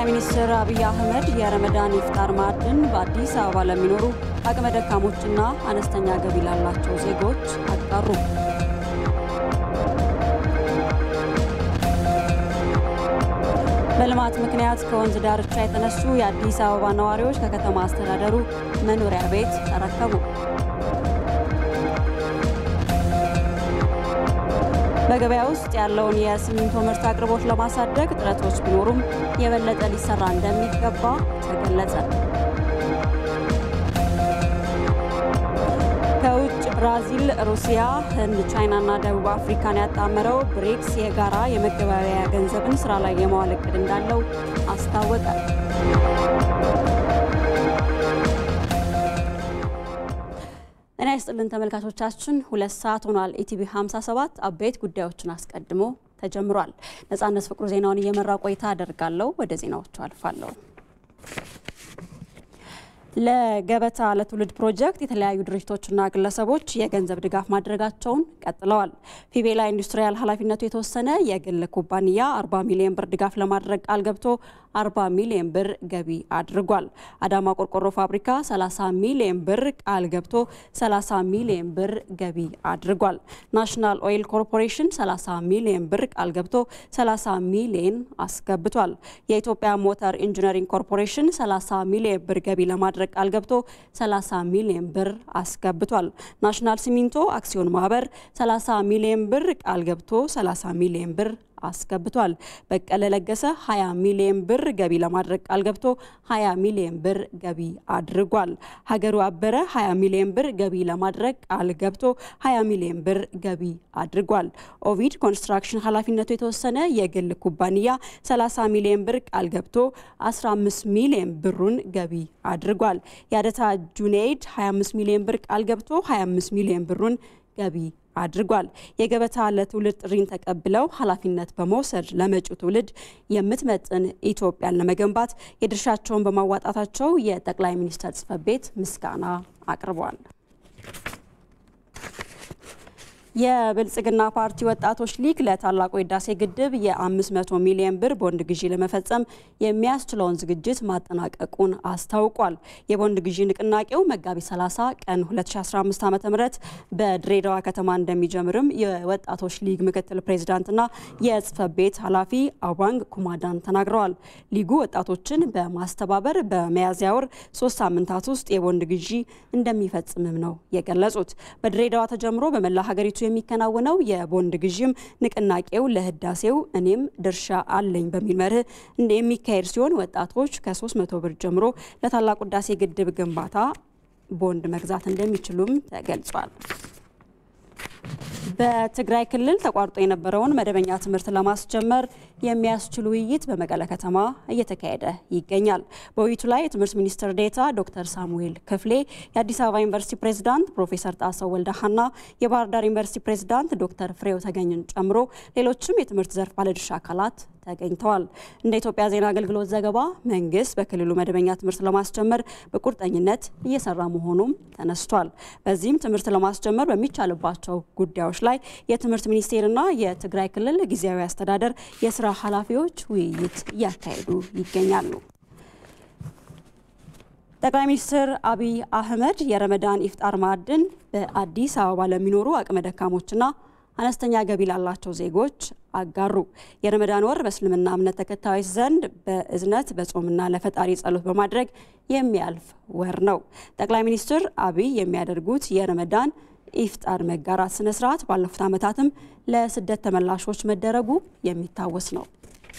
ሚኒስትር አብይ አህመድ የረመዳን ኢፍጣር ማዕድን በአዲስ አበባ ለሚኖሩ አቅመ ደካሞችና አነስተኛ ገቢ ላላቸው ዜጎች አጋሩ። በልማት ምክንያት ከወንዝ ዳርቻ የተነሱ የአዲስ አበባ ነዋሪዎች ከከተማ አስተዳደሩ መኖሪያ ቤት ተረከቡ። በገበያ ውስጥ ያለውን የሲሚንቶ ምርት አቅርቦት ለማሳደግ ጥረቶች ቢኖሩም የበለጠ ሊሰራ እንደሚገባ ተገለጸ። ከውጭ ብራዚል፣ ሩሲያ፣ ህንድ፣ ቻይናና ደቡብ አፍሪካን ያጣመረው ብሪክስ የጋራ የመገበያያ ገንዘብን ስራ ላይ የማዋል እቅድ እንዳለው አስታወቀ። ጤና ይስጥልን ተመልካቾቻችን፣ ሁለት ሰዓት ሆኗል። ኢቲቪ 57 አበይት ጉዳዮችን አስቀድሞ ተጀምሯል። ነጻነት ፍቅሩ ዜናውን እየመራ ቆይታ አደርጋለሁ። ወደ ዜናዎቹ አልፋለሁ። ለገበታ ለትውልድ ፕሮጀክት የተለያዩ ድርጅቶችና ግለሰቦች የገንዘብ ድጋፍ ማድረጋቸውን ቀጥለዋል። ፊቤላ ኢንዱስትሪያል ኃላፊነቱ የተወሰነ የግል ኩባንያ 40 ሚሊዮን ብር ድጋፍ ለማድረግ ቃል ገብቶ 40 ሚሊዮን ብር ገቢ አድርጓል። አዳማ ቆርቆሮ ፋብሪካ 30 ሚሊዮን ብር ቃል ገብቶ 30 ሚሊዮን ብር ገቢ አድርጓል። ናሽናል ኦይል ኮርፖሬሽን 30 ሚሊዮን ብር ቃል ገብቶ 30 ሚሊዮን አስገብቷል። የኢትዮጵያ ሞተር ኢንጂነሪንግ ኮርፖሬሽን 30 ሚሊዮን ብር ገቢ ለማድረግ ቃል ገብቶ 30 ሚሊዮን ብር አስገብቷል። ናሽናል ሲሚንቶ አክሲዮን ማህበር 30 ሚሊዮን ብር ቃል ገብቶ 30 ሚሊዮን ብር አስገብቷል። በቀለ ለገሰ 20 ሚሊዮን ብር ገቢ ለማድረግ ቃል ገብቶ 20 ሚሊዮን ብር ገቢ አድርጓል። ሀገሩ አበረ 20 ሚሊዮን ብር ገቢ ለማድረግ ቃል ገብቶ 20 ሚሊዮን ብር ገቢ አድርጓል። ኦቪድ ኮንስትራክሽን ኃላፊነቱ የተወሰነ የግል ኩባንያ 30 ሚሊዮን ብር ቃል ገብቶ 15 ሚሊዮን ብሩን ገቢ አድርጓል። የአደታ ጁኔይድ 25 ሚሊዮን ብር ቃል ገብቶ 25 ሚሊዮን ብሩን ገቢ አድርጓል። የገበታ ለትውልድ ጥሪን ተቀብለው ኃላፊነት በመውሰድ ለመጪው ትውልድ የምትመጥን ኢትዮጵያን ለመገንባት የድርሻቸውን በማዋጣታቸው የጠቅላይ ሚኒስትር ጽሕፈት ቤት ምስጋና አቅርቧል። የብልጽግና ፓርቲ ወጣቶች ሊግ ለታላቁ የህዳሴ ግድብ የ500 ሚሊዮን ብር ቦንድ ግዢ ለመፈጸም የሚያስችለውን ዝግጅት ማጠናቀቁን አስታውቋል። የቦንድ ግዢ ንቅናቄው መጋቢት 30 ቀን 2015 ዓ ም በድሬዳዋ ከተማ እንደሚጀምርም የወጣቶች ሊግ ምክትል ፕሬዚዳንትና የጽህፈት ቤት ኃላፊ አዋንግ ኩማዳን ተናግረዋል። ሊጉ ወጣቶችን በማስተባበር በሚያዝያ ወር ሶስት ሳምንታት ውስጥ የቦንድ ግዢ እንደሚፈጽምም ነው የገለጹት። በድሬዳዋ ተጀምሮ በመላ ሀገሪቱ የሚከናወነው የቦንድ ግዥም ንቅናቄው ለህዳሴው እኔም ድርሻ አለኝ በሚል መርህ የሚካሄድ ሲሆን ወጣቶች ከ300 ብር ጀምሮ ለታላቁ ህዳሴ ግድብ ግንባታ ቦንድ መግዛት እንደሚችሉም ተገልጿል። በትግራይ ክልል ተቋርጦ የነበረውን መደበኛ ትምህርት ለማስጀመር የሚያስችል ውይይት በመቀለ ከተማ እየተካሄደ ይገኛል። በውይይቱ ላይ የትምህርት ሚኒስትር ዴኤታ ዶክተር ሳሙኤል ክፍሌ፣ የአዲስ አበባ ዩኒቨርሲቲ ፕሬዝዳንት ፕሮፌሰር ጣሰው ወልደሃና የባህር ዳር ዩኒቨርሲቲ ፕሬዝዳንት ዶክተር ፍሬው ተገኝን ጨምሮ ሌሎችም የትምህርት ዘርፍ ባለድርሻ አካላት ተገኝተዋል። እንደ ኢትዮጵያ ዜና አገልግሎት ዘገባ መንግስት በክልሉ መደበኛ ትምህርት ለማስጀመር በቁርጠኝነት እየሰራ መሆኑም ተነስቷል። በዚህም ትምህርት ለማስጀመር በሚቻልባቸው ጉዳዮች ላይ የትምህርት ሚኒስቴርና የትግራይ ክልል ጊዜያዊ አስተዳደር የስራ ኃላፊዎች ውይይት እያካሄዱ ይገኛሉ። ጠቅላይ ሚኒስትር አብይ አህመድ የረመዳን ኢፍጣር ማዕድን በአዲስ አበባ ለሚኖሩ አቅመ ደካሞችና አነስተኛ ገቢ ላላቸው ዜጎች አጋሩ። የረመዳን ወር በእስልምና እምነት ተከታዮች ዘንድ በእዝነት በጾምና ለፈጣሪ ጸሎት በማድረግ የሚያልፍ ወር ነው። ጠቅላይ ሚኒስትር አብይ የሚያደርጉት የረመዳን ኢፍጣር መጋራት ስነ ስርዓት ባለፉት ዓመታትም ለስደት ተመላሾች መደረጉ የሚታወስ ነው።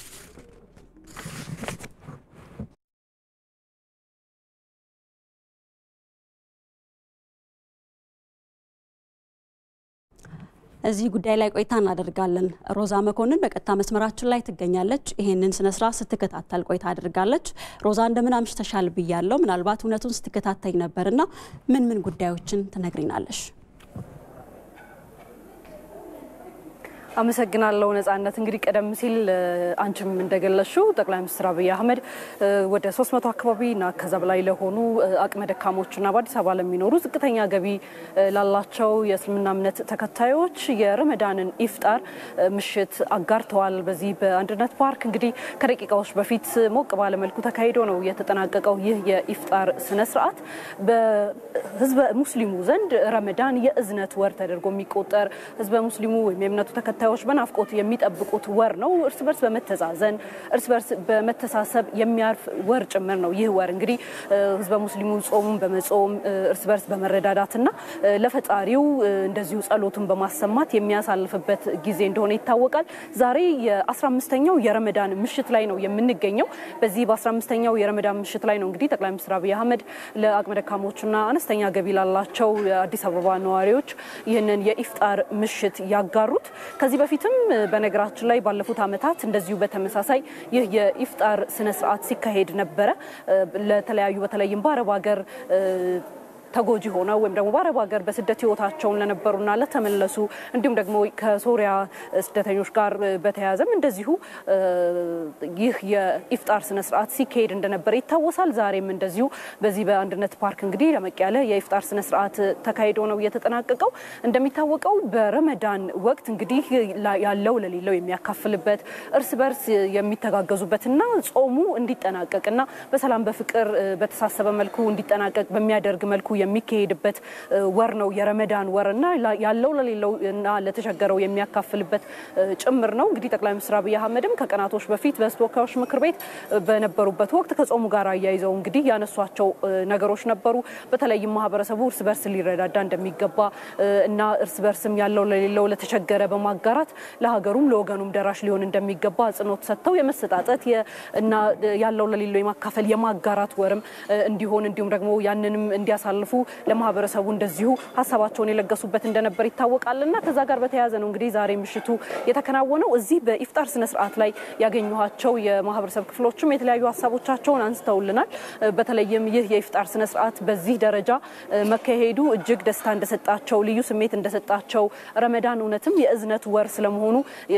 እዚህ ጉዳይ ላይ ቆይታ እናደርጋለን። ሮዛ መኮንን በቀጥታ መስመራችን ላይ ትገኛለች። ይሄንን ስነስርዓት ስትከታተል ቆይታ አድርጋለች። ሮዛ እንደምን አምሽተሻል ብያለሁ። ምናልባት እውነቱን ስትከታተኝ ነበርና ምን ምን ጉዳዮችን ትነግሪናለሽ? አመሰግናለሁ ነጻነት። እንግዲህ ቀደም ሲል አንቺም እንደገለሽው ጠቅላይ ሚኒስትር አብይ አህመድ ወደ 300 አካባቢ እና ከዛ በላይ ለሆኑ አቅመ ደካሞችና በአዲስ አበባ ለሚኖሩ ዝቅተኛ ገቢ ላላቸው የእስልምና እምነት ተከታዮች የረመዳንን ኢፍጣር ምሽት አጋርተዋል። በዚህ በአንድነት ፓርክ እንግዲህ ከደቂቃዎች በፊት ሞቅ ባለመልኩ ተካሂዶ ነው የተጠናቀቀው። ይህ የኢፍጣር ስነ ስርዓት በህዝበ ሙስሊሙ ዘንድ ረመዳን የእዝነት ወር ተደርጎ የሚቆጠር ህዝበ ሙስሊሙ ወይም የእምነቱ ተከታዮች በናፍቆት የሚጠብቁት ወር ነው። እርስ በርስ በመተዛዘን እርስ በርስ በመተሳሰብ የሚያርፍ ወር ጭምር ነው። ይህ ወር እንግዲህ ህዝበ ሙስሊሙ ጾሙን በመጾም እርስ በርስ በመረዳዳትና ለፈጣሪው እንደዚሁ ጸሎቱን በማሰማት የሚያሳልፍበት ጊዜ እንደሆነ ይታወቃል። ዛሬ የ15ኛው የረመዳን ምሽት ላይ ነው የምንገኘው። በዚህ በ15ኛው የረመዳን ምሽት ላይ ነው እንግዲህ ጠቅላይ ሚኒስትር አብይ አህመድ ለአቅመ ደካሞችና አነስተኛ ገቢ ላላቸው የአዲስ አበባ ነዋሪዎች ይህንን የኢፍጣር ምሽት ያጋሩት። ከዚህ በፊትም በነገራችን ላይ ባለፉት ዓመታት እንደዚሁ በተመሳሳይ ይህ የኢፍጣር ስነ ስርዓት ሲካሄድ ነበረ። ለተለያዩ በተለይም በአረብ ሀገር ተጎጂ ሆነው ወይም ደግሞ በአረብ ሀገር በስደት ህይወታቸውን ለነበሩና ለተመለሱ እንዲሁም ደግሞ ከሶሪያ ስደተኞች ጋር በተያያዘም እንደዚሁ ይህ የኢፍጣር ስነ ስርዓት ሲካሄድ እንደነበረ ይታወሳል። ዛሬም እንደዚሁ በዚህ በአንድነት ፓርክ እንግዲህ ደመቅ ያለ የኢፍጣር ስነ ስርዓት ተካሂዶ ነው የተጠናቀቀው። እንደሚታወቀው በረመዳን ወቅት እንግዲህ ያለው ለሌለው የሚያካፍልበት እርስ በርስ የሚተጋገዙበትና ጾሙ እንዲጠናቀቅና በሰላም በፍቅር በተሳሰበ መልኩ እንዲጠናቀቅ በሚያደርግ መልኩ የሚካሄድበት ወር ነው የረመዳን ወር እና ያለው ለሌለው እና ለተቸገረው የሚያካፍልበት ጭምር ነው። እንግዲህ ጠቅላይ ሚኒስትር አብይ አህመድም ከቀናቶች በፊት በሕዝብ ተወካዮች ምክር ቤት በነበሩበት ወቅት ከጾሙ ጋር አያይዘው እንግዲህ ያነሷቸው ነገሮች ነበሩ። በተለይም ማህበረሰቡ እርስ በርስ ሊረዳዳ እንደሚገባ እና እርስ በርስም ያለው ለሌለው ለተቸገረ በማጋራት ለሀገሩም ለወገኑም ደራሽ ሊሆን እንደሚገባ አጽንኦት ሰጥተው የመሰጣጠት እና ያለው ለሌለው የማካፈል የማጋራት ወርም እንዲሆን እንዲሁም ደግሞ ያንንም እንዲያሳልፉ ለማህበረሰቡ እንደዚሁ ሀሳባቸውን የለገሱበት እንደነበር ይታወቃል እና ከዛ ጋር በተያያዘ ነው እንግዲህ ዛሬ ምሽቱ የተከናወነው። እዚህ በኢፍጣር ስነ ስርዓት ላይ ያገኘኋቸው የማህበረሰብ ክፍሎችም የተለያዩ ሀሳቦቻቸውን አንስተውልናል። በተለይም ይህ የኢፍጣር ስነ ስርዓት በዚህ ደረጃ መካሄዱ እጅግ ደስታ እንደሰጣቸው፣ ልዩ ስሜት እንደሰጣቸው፣ ረመዳን እውነትም የእዝነት ወር ስለመሆኑ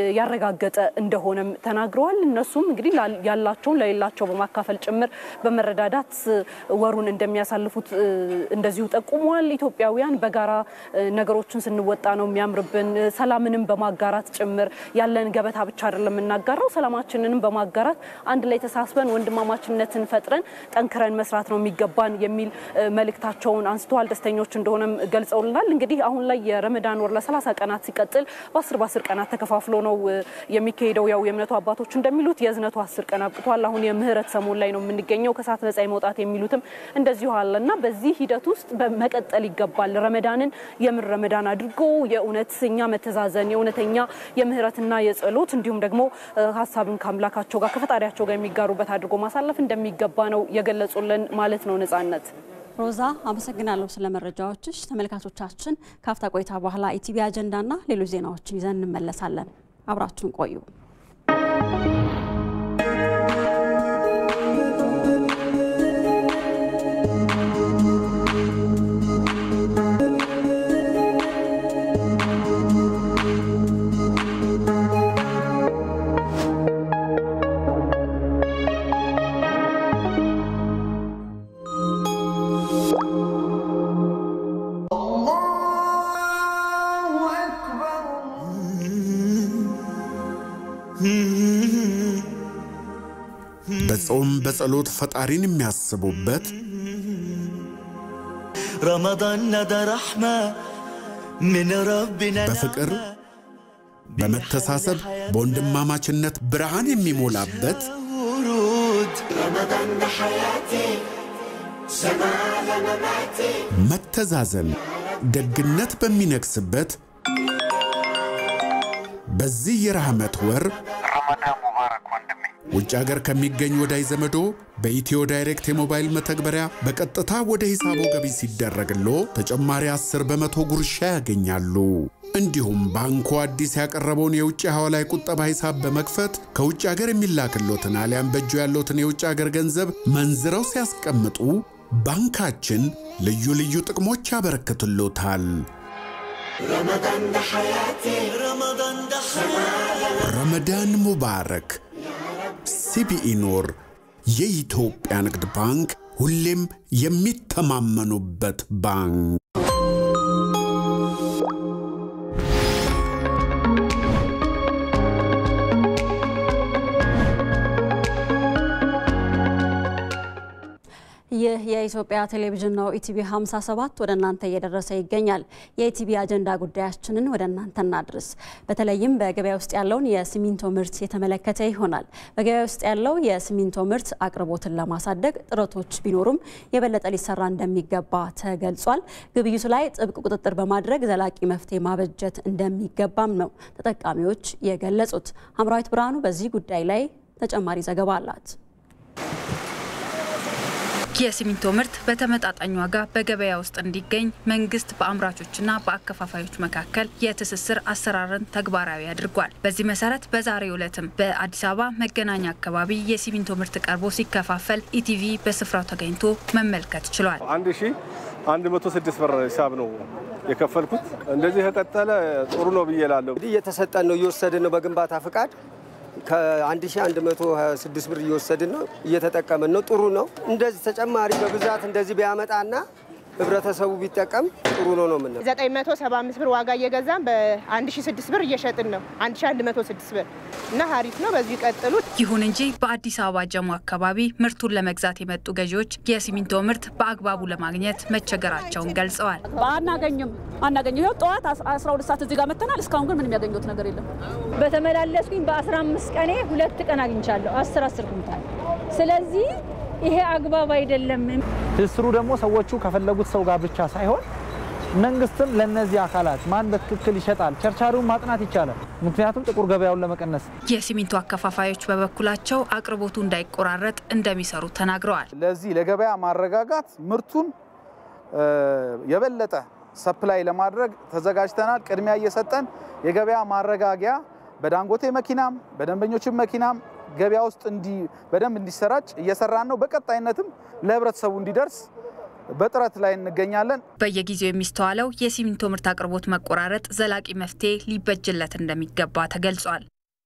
ያረጋገጠ እንደሆነም ተናግረዋል። እነሱም እንግዲህ ያላቸውን ለሌላቸው በማካፈል ጭምር በመረዳዳት ወሩን እንደሚያሳልፉት እንደዚሁ ጠቁመዋል። ኢትዮጵያውያን በጋራ ነገሮችን ስንወጣ ነው የሚያምርብን። ሰላምንም በማጋራት ጭምር ያለን ገበታ ብቻ አይደለም የምናጋራው፣ ሰላማችንንም በማጋራት አንድ ላይ ተሳስበን ወንድማማችነትን ፈጥረን ጠንክረን መስራት ነው የሚገባን የሚል መልእክታቸውን አንስተዋል። ደስተኞች እንደሆነም ገልጸውልናል። እንግዲህ አሁን ላይ የረመዳን ወር ለሰላሳ ቀናት ሲቀጥል በአስር በአስር ቀናት ተከፋፍሎ ነው የሚካሄደው። ያው የእምነቱ አባቶች እንደሚሉት የእዝነቱ አስር ቀን አብቅቷል። አሁን የምህረት ሰሞን ላይ ነው የምንገኘው። ከእሳት ነጻ መውጣት የሚሉትም እንደዚሁ አለ እና በዚህ ሂደት ውስጥ መቀጠል ይገባል። ረመዳንን የምር ረመዳን አድርጎ የእውነተኛ መተዛዘን የእውነተኛ የምህረትና የጸሎት እንዲሁም ደግሞ ሀሳብን ከአምላካቸው ጋር ከፈጣሪያቸው ጋር የሚጋሩበት አድርጎ ማሳለፍ እንደሚገባ ነው የገለጹልን ማለት ነው። ነጻነት ሮዛ አመሰግናለሁ ስለ መረጃዎችሽ። ተመልካቾቻችን ካፍታ ቆይታ በኋላ ኢቲቪ አጀንዳና ሌሎች ዜናዎችን ይዘን እንመለሳለን። አብራችሁን ቆዩ። በጾም በጸሎት ፈጣሪን የሚያስቡበት رمضان ندى رحمة من ربنا በፍቅር በመተሳሰብ በወንድማማችነት ብርሃን የሚሞላበት ورود መተዛዘን፣ ደግነት በሚነግስበት በዚህ የረህመት ወር ውጭ ሀገር ከሚገኝ ወዳጅ ዘመዶ በኢትዮ ዳይሬክት የሞባይል መተግበሪያ በቀጥታ ወደ ሂሳቦ ገቢ ሲደረግሎ ተጨማሪ 10 በመቶ ጉርሻ ያገኛሉ። እንዲሁም ባንኩ አዲስ ያቀረበውን የውጭ ሐዋላ ቁጠባ ሂሳብ በመክፈት ከውጭ ሀገር የሚላክሎትን አሊያም በእጁ ያለዎትን የውጭ ሀገር ገንዘብ መንዝረው ሲያስቀምጡ ባንካችን ልዩ ልዩ ጥቅሞች ያበረክትሎታል። ረመዳን ሙባረክ። ሲቢኢ ኑር የኢትዮጵያ ንግድ ባንክ ሁሌም የሚተማመኑበት ባንክ። ይህ የኢትዮጵያ ቴሌቪዥን ነው። ኢቲቪ 57 ወደ እናንተ እየደረሰ ይገኛል። የኢቲቪ አጀንዳ ጉዳያችንን ወደ እናንተ እናድርስ። በተለይም በገበያ ውስጥ ያለውን የሲሚንቶ ምርት የተመለከተ ይሆናል። በገበያ ውስጥ ያለው የሲሚንቶ ምርት አቅርቦትን ለማሳደግ ጥረቶች ቢኖሩም የበለጠ ሊሰራ እንደሚገባ ተገልጿል። ግብይቱ ላይ ጥብቅ ቁጥጥር በማድረግ ዘላቂ መፍትሄ ማበጀት እንደሚገባም ነው ተጠቃሚዎች የገለጹት። ሀምራዊት ብርሃኑ በዚህ ጉዳይ ላይ ተጨማሪ ዘገባ አላት። የሲሚንቶ ምርት በተመጣጣኝ ዋጋ በገበያ ውስጥ እንዲገኝ መንግስት በአምራቾችና በአከፋፋዮች መካከል የትስስር አሰራርን ተግባራዊ አድርጓል። በዚህ መሰረት በዛሬው ዕለትም በአዲስ አበባ መገናኛ አካባቢ የሲሚንቶ ምርት ቀርቦ ሲከፋፈል ኢቲቪ በስፍራው ተገኝቶ መመልከት ችሏል። አንድ ሺ አንድ መቶ ስድስት ብር ሂሳብ ነው የከፈልኩት። እንደዚህ ከቀጠለ ጥሩ ነው ብዬ እላለሁ። እንግዲህ እየተሰጠን ነው እየወሰድን ነው በግንባታ ፍቃድ ከ1126 ብር እየወሰድን ነው እየተጠቀምን ነው። ጥሩ ነው። እንደዚህ ተጨማሪ በብዛት እንደዚህ ቢያመጣና ህብረተሰቡ ቢጠቀም ጥሩ ነው ነው የምንለው። 975 ብር ዋጋ እየገዛን በ1006 ብር እየሸጥን ነው። 1106 ብር እና ሀሪፍ ነው። በዚሁ ይቀጥሉ። ይሁን እንጂ በአዲስ አበባ ጀሞ አካባቢ ምርቱን ለመግዛት የመጡ ገዢዎች የሲሚንቶ ምርት በአግባቡ ለማግኘት መቸገራቸውን ገልጸዋል። አናገኝም አናገኝም። ይኸው ጠዋት 12 ሰዓት እዚህ ጋር መተናል። እስካሁን ግን ምንም ያገኘሁት ነገር የለም። በተመላለስኩኝ በ15 ቀኔ ሁለት ቀን አግኝቻለሁ 10 10 ኩንታል። ስለዚህ ይሄ አግባብ አይደለም። ትስሩ ደግሞ ሰዎቹ ከፈለጉት ሰው ጋር ብቻ ሳይሆን መንግስትም ለነዚህ አካላት ማን በትክክል ይሸጣል፣ ቸርቻሪውን ማጥናት ይቻላል። ምክንያቱም ጥቁር ገበያውን ለመቀነስ። የሲሚንቶ አከፋፋዮች በበኩላቸው አቅርቦቱ እንዳይቆራረጥ እንደሚሰሩ ተናግረዋል። ለዚህ ለገበያ ማረጋጋት ምርቱን የበለጠ ሰፕላይ ለማድረግ ተዘጋጅተናል። ቅድሚያ እየሰጠን የገበያ ማረጋጊያ በዳንጎቴ መኪናም በደንበኞችም መኪናም ገበያ ውስጥ በደንብ እንዲሰራጭ እየሰራን ነው። በቀጣይነትም ለህብረተሰቡ እንዲደርስ በጥረት ላይ እንገኛለን። በየጊዜው የሚስተዋለው የሲሚንቶ ምርት አቅርቦት መቆራረጥ ዘላቂ መፍትሄ ሊበጅለት እንደሚገባ ተገልጿል።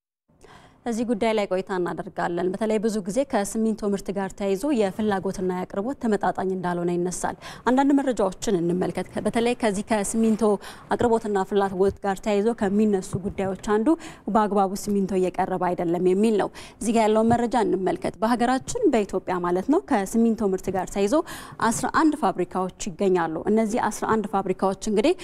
እዚህ ጉዳይ ላይ ቆይታ እናደርጋለን። በተለይ ብዙ ጊዜ ከሲሚንቶ ምርት ጋር ተያይዞ የፍላጎትና የአቅርቦት ተመጣጣኝ እንዳልሆነ ይነሳል። አንዳንድ መረጃዎችን እንመልከት። በተለይ ከዚህ ከሲሚንቶ አቅርቦትና ፍላጎት ጋር ተያይዞ ከሚነሱ ጉዳዮች አንዱ በአግባቡ ሲሚንቶ እየቀረበ አይደለም የሚል ነው። እዚህ ጋር ያለውን መረጃ እንመልከት። በሀገራችን በኢትዮጵያ ማለት ነው ከሲሚንቶ ምርት ጋር ተያይዞ 11 ፋብሪካዎች ይገኛሉ። እነዚህ 11 ፋብሪካዎች እንግዲህ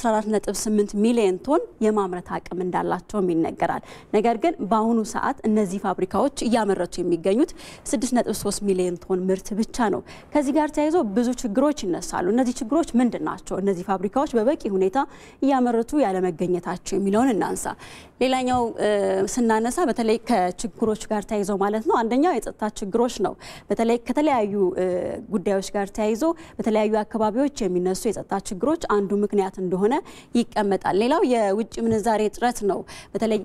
14.8 ሚሊዮን ቶን የማምረት አቅም እንዳላቸውም ይነገራል። ነገር ግን በአሁኑ ሰዓት እነዚህ ፋብሪካዎች እያመረቱ የሚገኙት 6.3 ሚሊዮን ቶን ምርት ብቻ ነው። ከዚህ ጋር ተያይዞ ብዙ ችግሮች ይነሳሉ። እነዚህ ችግሮች ምንድን ናቸው? እነዚህ ፋብሪካዎች በበቂ ሁኔታ እያመረቱ ያለመገኘታቸው የሚለውን እናንሳ። ሌላኛው ስናነሳ በተለይ ከችግሮች ጋር ተያይዘው ማለት ነው አንደኛው የጸጥታ ችግሮች ነው። በተለይ ከተለያዩ ጉዳዮች ጋር ተያይዞ በተለያዩ አካባቢዎች የሚነሱ የጸጥታ ችግሮች አንዱ ምክንያት እንደሆነ ይቀመጣል። ሌላው የውጭ ምንዛሬ እጥረት ነው። በተለይ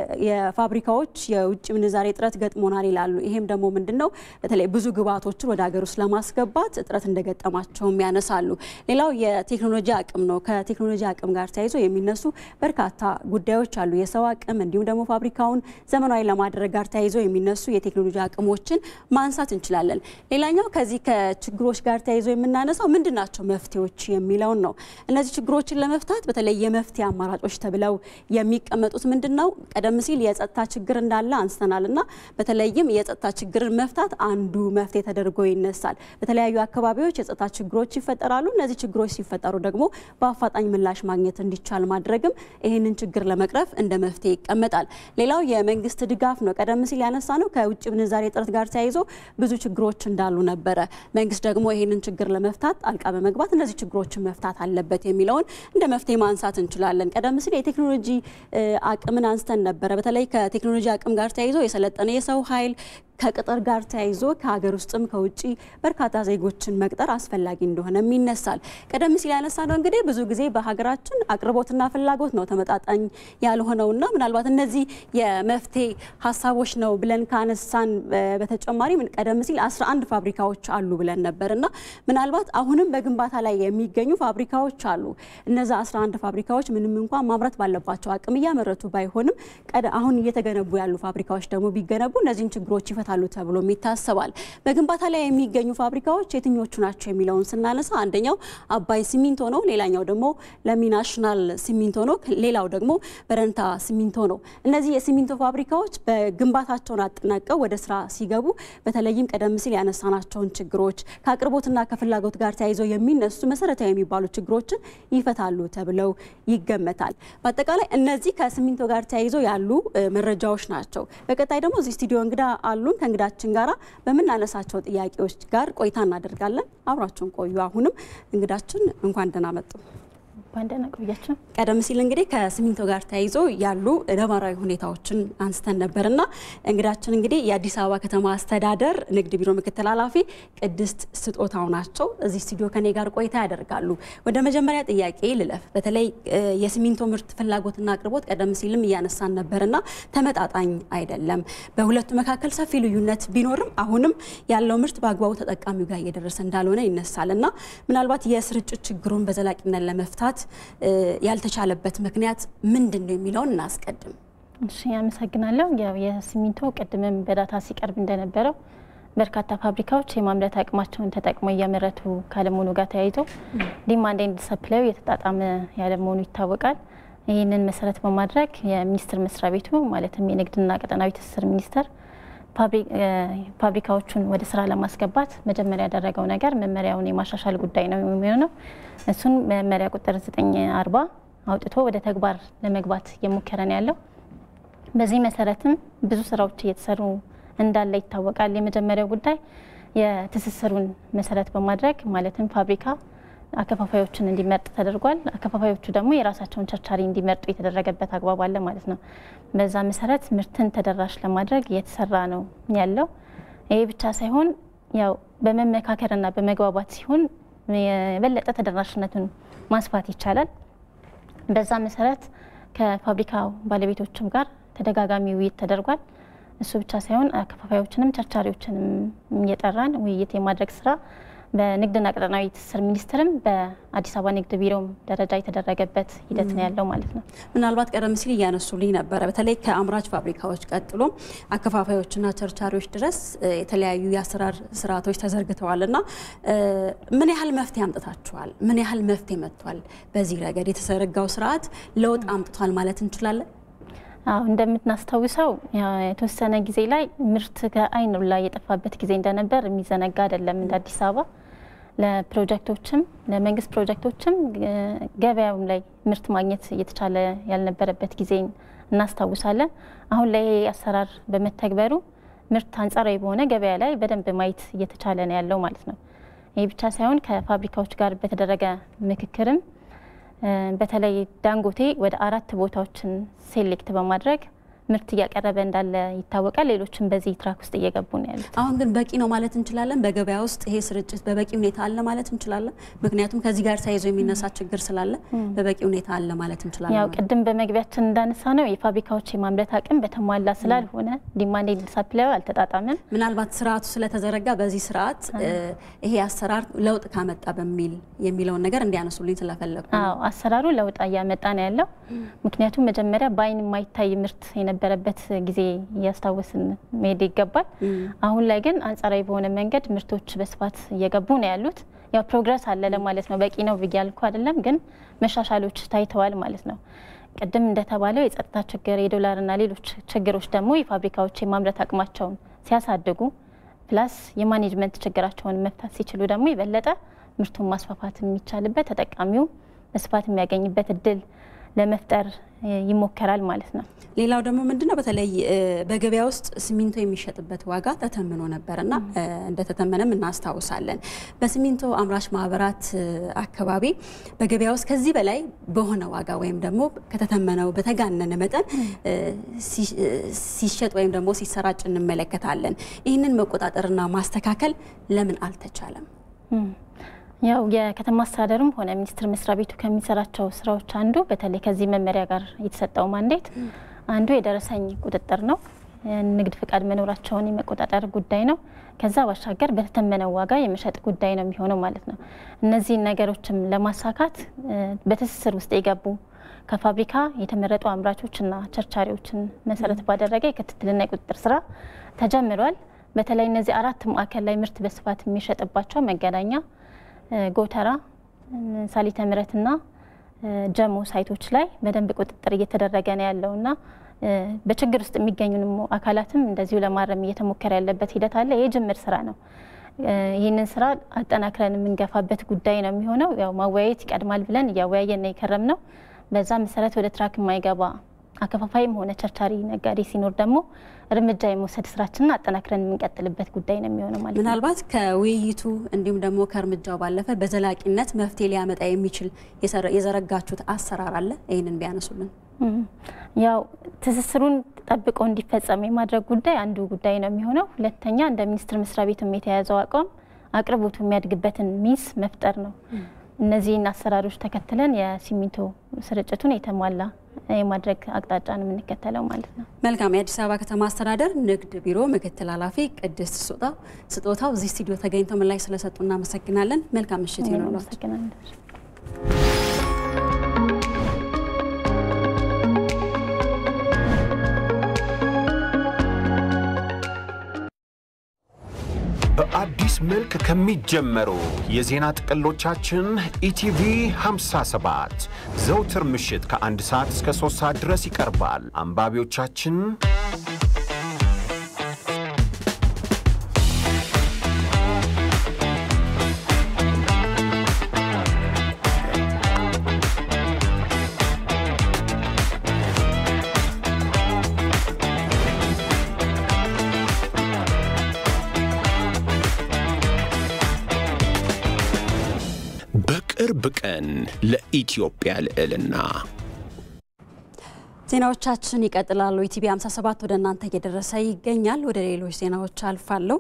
የፋብሪካዎች የውጭ ምንዛሬ እጥረት ገጥሞናል ይላሉ። ይሄም ደግሞ ምንድን ነው በተለይ ብዙ ግብዓቶችን ወደ ሀገር ውስጥ ለማስገባት እጥረት እንደገጠማቸውም ያነሳሉ። ሌላው የቴክኖሎጂ አቅም ነው። ከቴክኖሎጂ አቅም ጋር ተያይዞ የሚነሱ በርካታ ጉዳዮች አሉ። የሰው አቅም እንዲሁም ደግሞ ፋብሪካውን ዘመናዊ ለማድረግ ጋር ተያይዞ የሚነሱ የቴክኖሎጂ አቅሞችን ማንሳት እንችላለን። ሌላኛው ከዚህ ከችግሮች ጋር ተያይዞ የምናነሳው ምንድን ናቸው መፍትሄዎች የሚለውን ነው። እነዚህ ችግሮችን ለመፍታት በተለይ የመፍትሄ አማራጮች ተብለው የሚቀመጡት ምንድን ነው? ቀደም ሲል የጸጥታ ችግር እንዳለ አንስተናል እና በተለይም የጸጥታ ችግርን መፍታት አንዱ መፍትሄ ተደርጎ ይነሳል። በተለያዩ አካባቢዎች የጸጥታ ችግሮች ይፈጠራሉ። እነዚህ ችግሮች ሲፈጠሩ ደግሞ በአፋጣኝ ምላሽ ማግኘት እንዲቻል ማድረግም ይህንን ችግር ለመቅረፍ እንደ መፍትሄ ይቀመጣል። ሌላው የመንግስት ድጋፍ ነው። ቀደም ሲል ያነሳ ነው ከውጭ ምንዛሬ እጥረት ጋር ተያይዞ ብዙ ችግሮች እንዳሉ ነበረ። መንግስት ደግሞ ይህንን ችግር ለመፍታት ጣልቃ በመግባት እነዚህ ችግሮችን መፍታት አለበት የሚለውን እንደ መፍትሄ ማንሳት እንችላለን። ቀደም ሲል የቴክኖሎጂ አቅምን አንስተን ነበረ። በተለይ ከቴክኖሎጂ አቅም ጋር ተያይዞ የሰለጠነ የሰው ኃይል ከቅጥር ጋር ተያይዞ ከሀገር ውስጥም ከውጭ በርካታ ዜጎችን መቅጠር አስፈላጊ እንደሆነም ይነሳል። ቀደም ሲል ያነሳ ነው እንግዲህ ብዙ ጊዜ በሀገራችን አቅርቦትና ፍላጎት ነው ተመጣጣኝ ያልሆነውና ምናልባት እነዚህ የመፍትሄ ሀሳቦች ነው ብለን ካነሳን በተጨማሪ ቀደም ሲል 11 ፋብሪካዎች አሉ ብለን ነበር እና ምናልባት አሁንም በግንባታ ላይ የሚገኙ ፋብሪካዎች አሉ። እነዛ 11 ፋብሪካዎች ምንም እንኳን ማምረት ባለባቸው አቅም እያመረቱ ባይሆንም አሁን እየተገነቡ ያሉ ፋብሪካዎች ደግሞ ቢገነቡ እነዚህን ችግሮች ይፈታሉ ተብሎም ይታሰባል። በግንባታ ላይ የሚገኙ ፋብሪካዎች የትኞቹ ናቸው የሚለውን ስናነሳ አንደኛው አባይ ሲሚንቶ ነው። ሌላኛው ደግሞ ለሚ ናሽናል ሲሚንቶ ነው። ሌላው ደግሞ በረንታ ሲሚንቶ ነው። እነዚህ የሲሚንቶ ፋብሪካዎች በግንባታቸውን አጠናቀው ወደ ስራ ሲገቡ በተለይም ቀደም ሲል ያነሳናቸውን ችግሮች ከአቅርቦትና ከፍላጎት ጋር ተያይዘው የሚነሱ መሰረታዊ የሚባሉ ችግሮችን ይፈታሉ ተብለው ይገመታል። በአጠቃላይ እነዚህ ከሲሚንቶ ጋር ተያይዘው ያሉ መረጃዎች ናቸው። በቀጣይ ደግሞ እዚህ ስቱዲዮ እንግዳ አሉን። ከእንግዳችን ጋራ በምናነሳቸው ጥያቄዎች ጋር ቆይታ እናደርጋለን። አብራችሁን ቆዩ። አሁንም እንግዳችን እንኳን ደህና መጡ። ባንደና ቆያቸው። ቀደም ሲል እንግዲህ ከሲሚንቶ ጋር ተያይዞ ያሉ ነባራዊ ሁኔታዎችን አንስተን ነበርና እንግዳችን እንግዲህ የአዲስ አበባ ከተማ አስተዳደር ንግድ ቢሮ ምክትል ኃላፊ ቅድስት ስጦታው ናቸው። እዚህ ስቱዲዮ ከኔ ጋር ቆይታ ያደርጋሉ። ወደ መጀመሪያ ጥያቄ ልለፍ። በተለይ የሲሚንቶ ምርት ፍላጎትና አቅርቦት ቀደም ሲልም እያነሳን ነበርና ተመጣጣኝ አይደለም። በሁለቱ መካከል ሰፊ ልዩነት ቢኖርም አሁንም ያለው ምርት በአግባቡ ተጠቃሚው ጋር እየደረሰ እንዳልሆነ ይነሳል እና ምናልባት የስርጭት ችግሩን በዘላቂነት ለመፍታት ያልተቻለበት ምክንያት ምንድን ነው የሚለውን እናስቀድም። እሺ፣ አመሰግናለሁ። ያው የሲሚንቶ ቅድምም በዳታ ሲቀርብ እንደነበረው በርካታ ፋብሪካዎች የማምረት አቅማቸውን ተጠቅመው እያመረቱ ካለመሆኑ ጋር ተያይዞ ዲማንድ ኤንድ ሰፕላዩ የተጣጣመ ያለመሆኑ ይታወቃል። ይህንን መሰረት በማድረግ የሚኒስቴር መስሪያ ቤቱ ማለትም የንግድና ቀጠናዊ ትስስር ሚኒስቴር ፋብሪካዎቹን ወደ ስራ ለማስገባት መጀመሪያ ያደረገው ነገር መመሪያውን የማሻሻል ጉዳይ ነው የሚሆነው። እሱን መመሪያ ቁጥር 940 አውጥቶ ወደ ተግባር ለመግባት እየሞከረ ነው ያለው። በዚህ መሰረትም ብዙ ስራዎች እየተሰሩ እንዳለ ይታወቃል። የመጀመሪያው ጉዳይ የትስስሩን መሰረት በማድረግ ማለትም ፋብሪካ አከፋፋዮችን እንዲመርጥ ተደርጓል። አከፋፋዮቹ ደግሞ የራሳቸውን ቸርቻሪ እንዲመርጡ የተደረገበት አግባብ አለ ማለት ነው። በዛ መሰረት ምርትን ተደራሽ ለማድረግ እየተሰራ ነው ያለው። ይሄ ብቻ ሳይሆን ያው በመመካከርና በመግባባት ሲሆን የበለጠ ተደራሽነቱን ማስፋት ይቻላል። በዛ መሰረት ከፋብሪካው ባለቤቶችም ጋር ተደጋጋሚ ውይይት ተደርጓል። እሱ ብቻ ሳይሆን አከፋፋዮችንም ቸርቻሪዎችንም እየጠራን ውይይት የማድረግ ስራ በንግድና ቀጠናዊ ትስስር ሚኒስቴርም በአዲስ አበባ ንግድ ቢሮም ደረጃ የተደረገበት ሂደት ነው ያለው ማለት ነው። ምናልባት ቀደም ሲል እያነሱልኝ ነበረ። በተለይ ከአምራች ፋብሪካዎች ቀጥሎ አከፋፋዮችና ቸርቻሪዎች ድረስ የተለያዩ የአሰራር ስርዓቶች ተዘርግተዋል እና ምን ያህል መፍትሄ አምጥታችኋል? ምን ያህል መፍትሄ መጥቷል? በዚህ ረገድ የተዘረጋው ስርዓት ለውጥ አምጥቷል ማለት እንችላለን? አዎ እንደምናስታውሰው የተወሰነ ጊዜ ላይ ምርት ከአይን ላይ የጠፋበት ጊዜ እንደነበር የሚዘነጋ አይደለም። እንደ አዲስ አበባ ለፕሮጀክቶችም ለመንግስት ፕሮጀክቶችም ገበያውም ላይ ምርት ማግኘት እየተቻለ ያልነበረበት ጊዜ እናስታውሳለን። አሁን ላይ ይሄ አሰራር በመተግበሩ ምርት አንጻራዊ በሆነ ገበያ ላይ በደንብ ማየት እየተቻለ ነው ያለው ማለት ነው። ይህ ብቻ ሳይሆን ከፋብሪካዎች ጋር በተደረገ ምክክርም በተለይ ዳንጎቴ ወደ አራት ቦታዎችን ሴሌክት በማድረግ ምርት እያቀረበ እንዳለ ይታወቃል። ሌሎችም በዚህ ትራክ ውስጥ እየገቡ ነው ያሉት። አሁን ግን በቂ ነው ማለት እንችላለን? በገበያ ውስጥ ይሄ ስርጭት በበቂ ሁኔታ አለ ማለት እንችላለን? ምክንያቱም ከዚህ ጋር ተያይዞ የሚነሳ ችግር ስላለ በበቂ ሁኔታ አለ ማለት እንችላለን? ያው ቅድም በመግቢያችን እንዳነሳ ነው የፋብሪካዎች የማምረት አቅም በተሟላ ስላልሆነ ዲማንድ ኤንድ ሰፕላዩ አልተጣጣመም። ምናልባት ስርዓቱ ስለተዘረጋ በዚህ ስርዓት ይሄ አሰራር ለውጥ ካመጣ በሚል የሚለውን ነገር እንዲያነሱልኝ ስለፈለጉ። አዎ አሰራሩ ለውጥ እያመጣ ነው ያለው። ምክንያቱም መጀመሪያ በአይን የማይታይ ምርት የነበረበት ጊዜ እያስታወስን መሄድ ይገባል። አሁን ላይ ግን አንጻራዊ በሆነ መንገድ ምርቶች በስፋት እየገቡ ነው ያሉት። ያው ፕሮግረስ አለ ለማለት ነው። በቂ ነው ብዬ ያልኩ አይደለም፣ ግን መሻሻሎች ታይተዋል ማለት ነው። ቅድም እንደተባለው የጸጥታ ችግር፣ የዶላርና ሌሎች ችግሮች ደግሞ የፋብሪካዎች የማምረት አቅማቸውን ሲያሳድጉ ፕላስ የማኔጅመንት ችግራቸውን መፍታት ሲችሉ ደግሞ የበለጠ ምርቱን ማስፋፋት የሚቻልበት ተጠቃሚው በስፋት የሚያገኝበት እድል ለመፍጠር ይሞከራል ማለት ነው። ሌላው ደግሞ ምንድነው በተለይ በገበያ ውስጥ ሲሚንቶ የሚሸጥበት ዋጋ ተተምኖ ነበርና እንደተተመነም እናስታውሳለን። በሲሚንቶ አምራች ማህበራት አካባቢ በገበያ ውስጥ ከዚህ በላይ በሆነ ዋጋ ወይም ደግሞ ከተተመነው በተጋነነ መጠን ሲሸጥ ወይም ደግሞ ሲሰራጭ እንመለከታለን። ይህንን መቆጣጠርና ማስተካከል ለምን አልተቻለም? ያው የከተማ አስተዳደሩም ሆነ ሚኒስቴር መስሪያ ቤቱ ከሚሰራቸው ስራዎች አንዱ በተለይ ከዚህ መመሪያ ጋር የተሰጠው ማንዴት አንዱ የደረሰኝ ቁጥጥር ነው። ንግድ ፍቃድ መኖራቸውን የመቆጣጠር ጉዳይ ነው። ከዛ ባሻገር በተተመነው ዋጋ የመሸጥ ጉዳይ ነው የሚሆነው ማለት ነው። እነዚህን ነገሮችም ለማሳካት በትስስር ውስጥ የገቡ ከፋብሪካ የተመረጡ አምራቾችና ቸርቻሪዎችን መሰረት ባደረገ የክትትልና የቁጥጥር ስራ ተጀምሯል። በተለይ እነዚህ አራት ማዕከል ላይ ምርት በስፋት የሚሸጥባቸው መገናኛ፣ ጎተራ፣ ሳሊተ ምሕረትና ጀሞ ሳይቶች ላይ በደንብ ቁጥጥር እየተደረገ ነው ያለውና በችግር ውስጥ የሚገኙ አካላትም እንደዚሁ ለማረም እየተሞከረ ያለበት ሂደት አለ። የጅምር ስራ ነው። ይህንን ስራ አጠናክረን የምንገፋበት ጉዳይ ነው የሚሆነው። ያው ማወያየት ይቀድማል ብለን እያወያየን ነው የከረም ነው። በዛ መሰረት ወደ ትራክ የማይገባ አከፋፋይም ሆነ ቸርቻሪ ነጋዴ ሲኖር ደግሞ እርምጃ የመውሰድ ስራችንን አጠናክረን የምንቀጥልበት ጉዳይ ነው የሚሆነው ማለት ነው። ምናልባት ከውይይቱ እንዲሁም ደግሞ ከእርምጃው ባለፈ በዘላቂነት መፍትሄ ሊያመጣ የሚችል የዘረጋችሁት አሰራር አለ? ይህንን ቢያነሱልን። ያው ትስስሩን ጠብቆ እንዲፈጸም የማድረግ ጉዳይ አንዱ ጉዳይ ነው የሚሆነው። ሁለተኛ እንደ ሚኒስቴር መስሪያ ቤቱም የተያዘው አቋም አቅርቦቱ የሚያድግበትን ሚስ መፍጠር ነው። እነዚህን አሰራሮች ተከትለን የሲሚንቶ ስርጭቱን የተሟላ የማድረግ አቅጣጫ ነው የምንከተለው ማለት ነው። መልካም። የአዲስ አበባ ከተማ አስተዳደር ንግድ ቢሮ ምክትል ኃላፊ ቅድስት ስጦታው እዚህ ስቱዲዮ ተገኝተው ምላሽ ስለሰጡ እናመሰግናለን። መልካም ምሽት ይሆንላችሁ። በአዲስ መልክ ከሚጀመሩ የዜና ጥቅሎቻችን ኢቲቪ 57 ዘውትር ምሽት ከአንድ ሰዓት እስከ 3 ሰዓት ድረስ ይቀርባል። አንባቢዎቻችን በቅርብ ቀን ለኢትዮጵያ ልዕልና ዜናዎቻችን ይቀጥላሉ። ኢቲቪ 57 ወደ እናንተ እየደረሰ ይገኛል። ወደ ሌሎች ዜናዎች አልፋለሁ።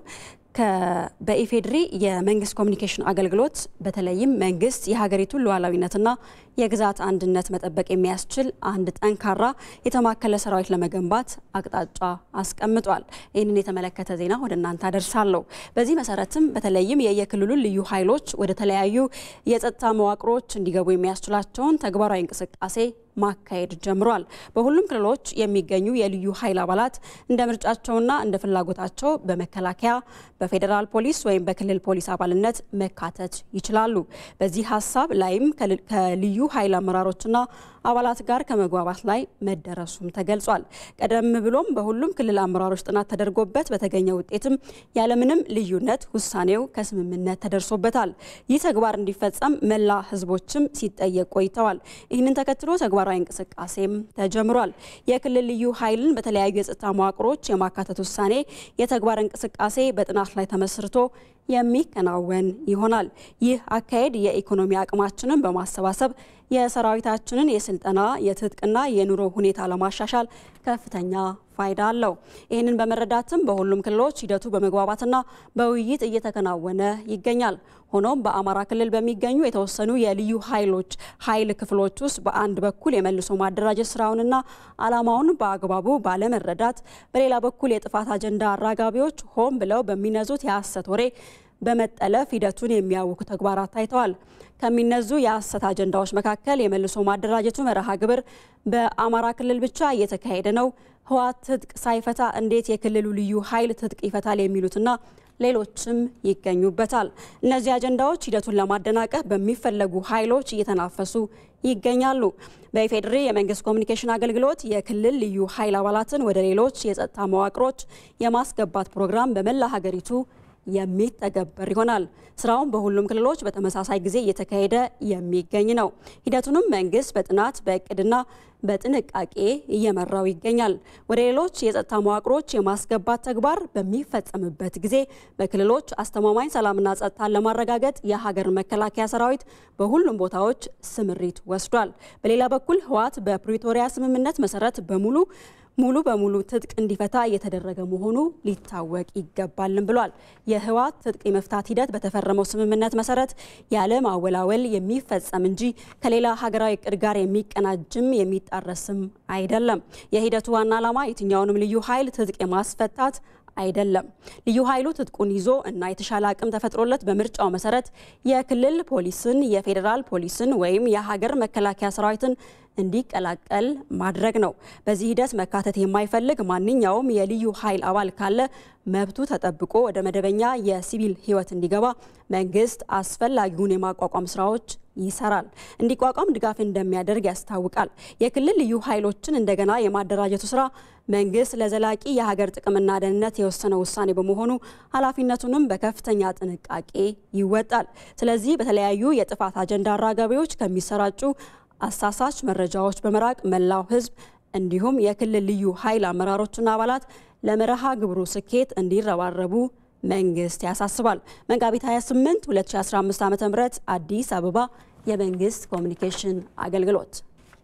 በኢፌድሪ የመንግስት ኮሚኒኬሽን አገልግሎት በተለይም መንግስት የሀገሪቱን ሉዓላዊነትና የግዛት አንድነት መጠበቅ የሚያስችል አንድ ጠንካራ የተማከለ ሰራዊት ለመገንባት አቅጣጫ አስቀምጧል። ይህንን የተመለከተ ዜና ወደ እናንተ አደርሳለሁ። በዚህ መሰረትም በተለይም የየክልሉን ልዩ ኃይሎች ወደ ተለያዩ የጸጥታ መዋቅሮች እንዲገቡ የሚያስችላቸውን ተግባራዊ እንቅስቃሴ ማካሄድ ጀምሯል። በሁሉም ክልሎች የሚገኙ የልዩ ኃይል አባላት እንደ ምርጫቸውና እንደ ፍላጎታቸው በመከላከያ፣ በፌዴራል ፖሊስ ወይም በክልል ፖሊስ አባልነት መካተት ይችላሉ። በዚህ ሀሳብ ላይም ከልዩ ኃይል አመራሮችና አባላት ጋር ከመግባባት ላይ መደረሱም ተገልጿል። ቀደም ብሎም በሁሉም ክልል አመራሮች ጥናት ተደርጎበት በተገኘ ውጤትም ያለምንም ልዩነት ውሳኔው ከስምምነት ተደርሶበታል። ይህ ተግባር እንዲፈጸም መላ ህዝቦችም ሲጠየቅ ቆይተዋል። ይህንን ተከትሎ ተግባራዊ እንቅስቃሴም ተጀምሯል። የክልል ልዩ ኃይልን በተለያዩ የጸጥታ መዋቅሮች የማካተት ውሳኔ የተግባር እንቅስቃሴ በጥናት ላይ ተመስርቶ የሚከናወን ይሆናል። ይህ አካሄድ የኢኮኖሚ አቅማችንን በማሰባሰብ የሰራዊታችንን የስልጠና የትጥቅና የኑሮ ሁኔታ ለማሻሻል ከፍተኛ ፋይዳ አለው። ይህንን በመረዳትም በሁሉም ክልሎች ሂደቱ በመግባባትና በውይይት እየተከናወነ ይገኛል። ሆኖም በአማራ ክልል በሚገኙ የተወሰኑ የልዩ ኃይሎች ኃይል ክፍሎች ውስጥ በአንድ በኩል የመልሶ ማደራጀት ስራውንና ዓላማውን በአግባቡ ባለመረዳት፣ በሌላ በኩል የጥፋት አጀንዳ አራጋቢዎች ሆን ብለው በሚነዙት የሐሰት ወሬ በመጠለፍ ሂደቱን የሚያውኩ ተግባራት ታይተዋል። ከሚነዙ የሐሰት አጀንዳዎች መካከል የመልሶ ማደራጀቱ መርሃ ግብር በአማራ ክልል ብቻ እየተካሄደ ነው፣ ህወሓት ትጥቅ ሳይፈታ እንዴት የክልሉ ልዩ ኃይል ትጥቅ ይፈታል የሚሉትና ሌሎችም ይገኙበታል። እነዚህ አጀንዳዎች ሂደቱን ለማደናቀፍ በሚፈለጉ ኃይሎች እየተናፈሱ ይገኛሉ። በኢፌዴሪ የመንግስት ኮሚኒኬሽን አገልግሎት የክልል ልዩ ኃይል አባላትን ወደ ሌሎች የጸጥታ መዋቅሮች የማስገባት ፕሮግራም በመላ ሀገሪቱ የሚተገበር ይሆናል። ስራውን በሁሉም ክልሎች በተመሳሳይ ጊዜ እየተካሄደ የሚገኝ ነው። ሂደቱንም መንግስት በጥናት በእቅድና በጥንቃቄ እየመራው ይገኛል። ወደ ሌሎች የጸጥታ መዋቅሮች የማስገባት ተግባር በሚፈጸምበት ጊዜ በክልሎች አስተማማኝ ሰላምና ጸጥታን ለማረጋገጥ የሀገር መከላከያ ሰራዊት በሁሉም ቦታዎች ስምሪት ወስዷል። በሌላ በኩል ህወሓት በፕሪቶሪያ ስምምነት መሰረት በሙሉ ሙሉ በሙሉ ትጥቅ እንዲፈታ እየተደረገ መሆኑ ሊታወቅ ይገባልም ብሏል። የህወሓት ትጥቅ የመፍታት ሂደት በተፈረመው ስምምነት መሰረት ያለ ማወላወል የሚፈጸም እንጂ ከሌላ ሀገራዊ እቅድ ጋር የሚቀናጅም የሚጣረስም አይደለም። የሂደቱ ዋና ዓላማ የትኛውንም ልዩ ኃይል ትጥቅ የማስፈታት አይደለም። ልዩ ኃይሉ ትጥቁን ይዞ እና የተሻለ አቅም ተፈጥሮለት በምርጫው መሰረት የክልል ፖሊስን፣ የፌዴራል ፖሊስን ወይም የሀገር መከላከያ ሰራዊትን እንዲቀላቀል ማድረግ ነው። በዚህ ሂደት መካተት የማይፈልግ ማንኛውም የልዩ ኃይል አባል ካለ መብቱ ተጠብቆ ወደ መደበኛ የሲቪል ህይወት እንዲገባ መንግስት አስፈላጊውን የማቋቋም ስራዎች ይሰራል። እንዲቋቋም ድጋፍ እንደሚያደርግ ያስታውቃል። የክልል ልዩ ኃይሎችን እንደገና የማደራጀቱ ስራ መንግስት ለዘላቂ የሀገር ጥቅምና ደህንነት የወሰነው ውሳኔ በመሆኑ ኃላፊነቱንም በከፍተኛ ጥንቃቄ ይወጣል። ስለዚህ በተለያዩ የጥፋት አጀንዳ አራጋቢዎች ከሚሰራጩ አሳሳች መረጃዎች በመራቅ መላው ህዝብ እንዲሁም የክልል ልዩ ኃይል አመራሮችና አባላት ለመርሃ ግብሩ ስኬት እንዲረባረቡ መንግስት ያሳስባል። መጋቢት 28 2015 ዓ.ም አዲስ አበባ የመንግስት ኮሚኒኬሽን አገልግሎት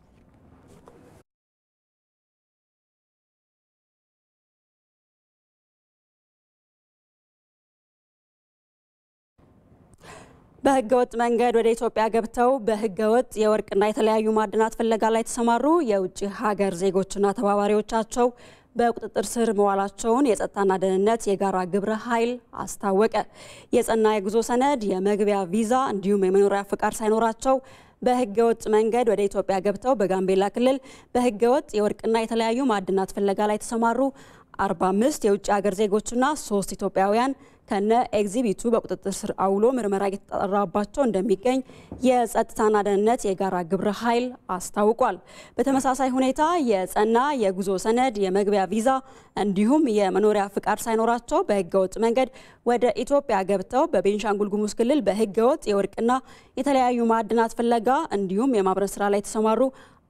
በህገወጥ መንገድ ወደ ኢትዮጵያ ገብተው በህገወጥ የወርቅና የተለያዩ ማዕድናት ፍለጋ ላይ የተሰማሩ የውጭ ሀገር ዜጎችና ተባባሪዎቻቸው በቁጥጥር ስር መዋላቸውን የጸጥታና ደህንነት የጋራ ግብረ ኃይል አስታወቀ። የጸና የጉዞ ሰነድ፣ የመግቢያ ቪዛ እንዲሁም የመኖሪያ ፍቃድ ሳይኖራቸው በህገወጥ መንገድ ወደ ኢትዮጵያ ገብተው በጋምቤላ ክልል በህገወጥ የወርቅና የተለያዩ ማዕድናት ፍለጋ ላይ የተሰማሩ 45 የውጭ ሀገር ዜጎችና ሶስት ኢትዮጵያውያን ከነ ኤግዚቢቱ በቁጥጥር ስር አውሎ ምርመራ እየተጠራባቸው እንደሚገኝ የጸጥታና ደህንነት የጋራ ግብረ ኃይል አስታውቋል። በተመሳሳይ ሁኔታ የጸና የጉዞ ሰነድ፣ የመግቢያ ቪዛ እንዲሁም የመኖሪያ ፍቃድ ሳይኖራቸው በህገወጥ መንገድ ወደ ኢትዮጵያ ገብተው በቤንሻንጉል ጉሙዝ ክልል በህገወጥ የወርቅና የተለያዩ ማዕድናት ፍለጋ እንዲሁም የማምረት ስራ ላይ የተሰማሩ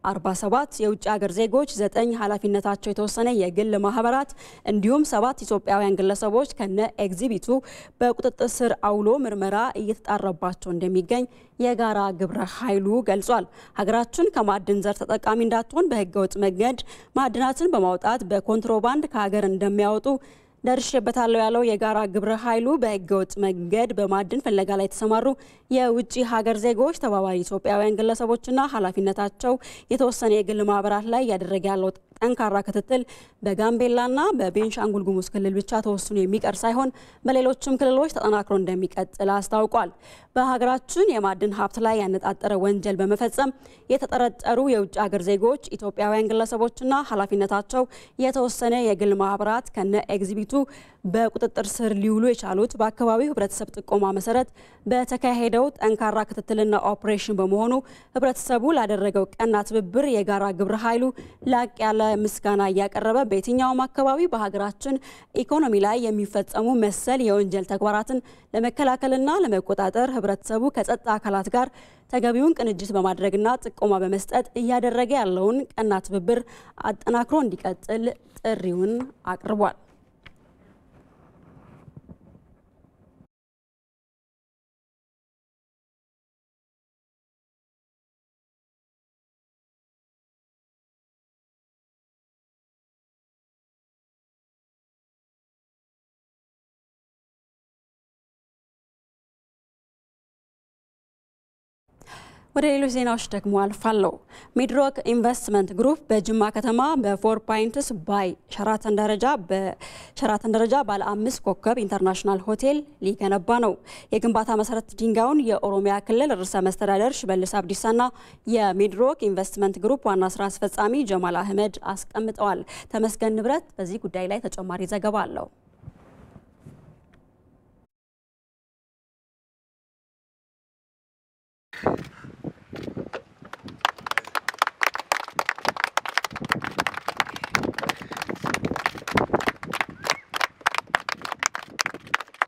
47 የውጭ ሀገር ዜጎች፣ ዘጠኝ ኃላፊነታቸው የተወሰነ የግል ማህበራት እንዲሁም ሰባት ኢትዮጵያውያን ግለሰቦች ከነ ኤግዚቢቱ በቁጥጥር ስር አውሎ ምርመራ እየተጣራባቸው እንደሚገኝ የጋራ ግብረ ኃይሉ ገልጿል። ሀገራችን ከማዕድን ዘር ተጠቃሚ እንዳትሆን በህገወጥ መንገድ ማዕድናትን በማውጣት በኮንትሮባንድ ከሀገር እንደሚያወጡ ደርሼበታለሁ ያለው የጋራ ግብረ ኃይሉ በህገወጥ መንገድ በማዕድን ፍለጋ ላይ የተሰማሩ የውጭ ሀገር ዜጎች፣ ተባባሪ ኢትዮጵያውያን ግለሰቦችና ኃላፊነታቸው የተወሰነ የግል ማህበራት ላይ እያደረገ ያለው ጠንካራ ክትትል በጋምቤላና በቤንሻንጉል ጉሙዝ ክልል ብቻ ተወስኖ የሚቀር ሳይሆን በሌሎችም ክልሎች ተጠናክሮ እንደሚቀጥል አስታውቋል። በሀገራችን የማዕድን ሀብት ላይ ያነጣጠረ ወንጀል በመፈጸም የተጠረጠሩ የውጭ ሀገር ዜጎች፣ ኢትዮጵያውያን ግለሰቦችና ኃላፊነታቸው የተወሰነ የግል ማህበራት ከነ ኤግዚቢቱ በቁጥጥር ስር ሊውሉ የቻሉት በአካባቢው ህብረተሰብ ጥቆማ መሰረት በተካሄደው ጠንካራ ክትትልና ኦፕሬሽን በመሆኑ ህብረተሰቡ ላደረገው ቀና ትብብር የጋራ ግብረ ኃይሉ ላቅ ያለ ምስጋና እያቀረበ በየትኛውም አካባቢ በሀገራችን ኢኮኖሚ ላይ የሚፈጸሙ መሰል የወንጀል ተግባራትን ለመከላከልና ለመቆጣጠር ህብረተሰቡ ከጸጥታ አካላት ጋር ተገቢውን ቅንጅት በማድረግና ጥቆማ በመስጠት እያደረገ ያለውን ቀና ትብብር አጠናክሮ እንዲቀጥል ጥሪውን አቅርቧል። ወደ ሌሎች ዜናዎች ደግሞ አልፋለሁ። ሚድሮክ ኢንቨስትመንት ግሩፕ በጅማ ከተማ በፎር ፖይንትስ ባይ ሸራተን ደረጃ በሸራተን ደረጃ ባለ አምስት ኮከብ ኢንተርናሽናል ሆቴል ሊገነባ ነው። የግንባታ መሰረት ድንጋዩን የኦሮሚያ ክልል ርዕሰ መስተዳደር ሽመልስ አብዲሳና የሚድሮክ ኢንቨስትመንት ግሩፕ ዋና ስራ አስፈጻሚ ጀማል አህመድ አስቀምጠዋል። ተመስገን ንብረት በዚህ ጉዳይ ላይ ተጨማሪ ዘገባ አለው።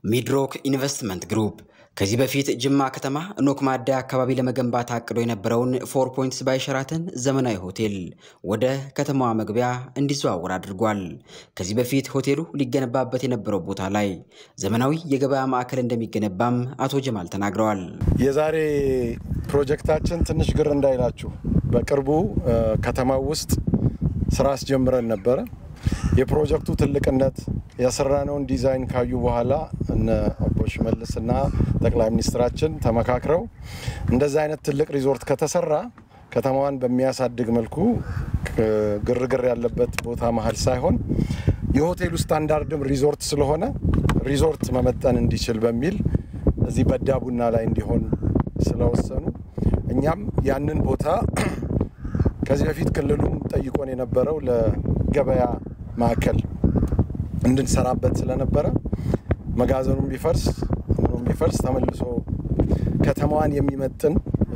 ሚድሮክ ኢንቨስትመንት ግሩፕ ከዚህ በፊት ጅማ ከተማ ኖክ ማደያ አካባቢ ለመገንባት አቅዶ የነበረውን ፎር ፖይንትስ ባይ ሸራተን ዘመናዊ ሆቴል ወደ ከተማዋ መግቢያ እንዲዘዋወር አድርጓል። ከዚህ በፊት ሆቴሉ ሊገነባበት የነበረው ቦታ ላይ ዘመናዊ የገበያ ማዕከል እንደሚገነባም አቶ ጀማል ተናግረዋል። የዛሬ ፕሮጀክታችን ትንሽ ግር እንዳይላችሁ በቅርቡ ከተማው ውስጥ ስራ አስጀምረን ነበረ። የፕሮጀክቱ ትልቅነት የሰራነውን ዲዛይን ካዩ በኋላ እነ አቦ ሽመልስ እና ጠቅላይ ሚኒስትራችን ተመካክረው እንደዚህ አይነት ትልቅ ሪዞርት ከተሰራ ከተማዋን በሚያሳድግ መልኩ ግርግር ያለበት ቦታ መሀል ሳይሆን የሆቴሉ ስታንዳርድም ሪዞርት ስለሆነ ሪዞርት መመጠን እንዲችል በሚል እዚህ በዳ ቡና ላይ እንዲሆን ስለወሰኑ እኛም ያንን ቦታ ከዚህ በፊት ክልሉም ጠይቆን የነበረው ለገበያ ማዕከል እንድንሰራበት ስለነበረ መጋዘኑም ቢፈርስ ምኑም ቢፈርስ ተመልሶ ከተማዋን የሚመጥን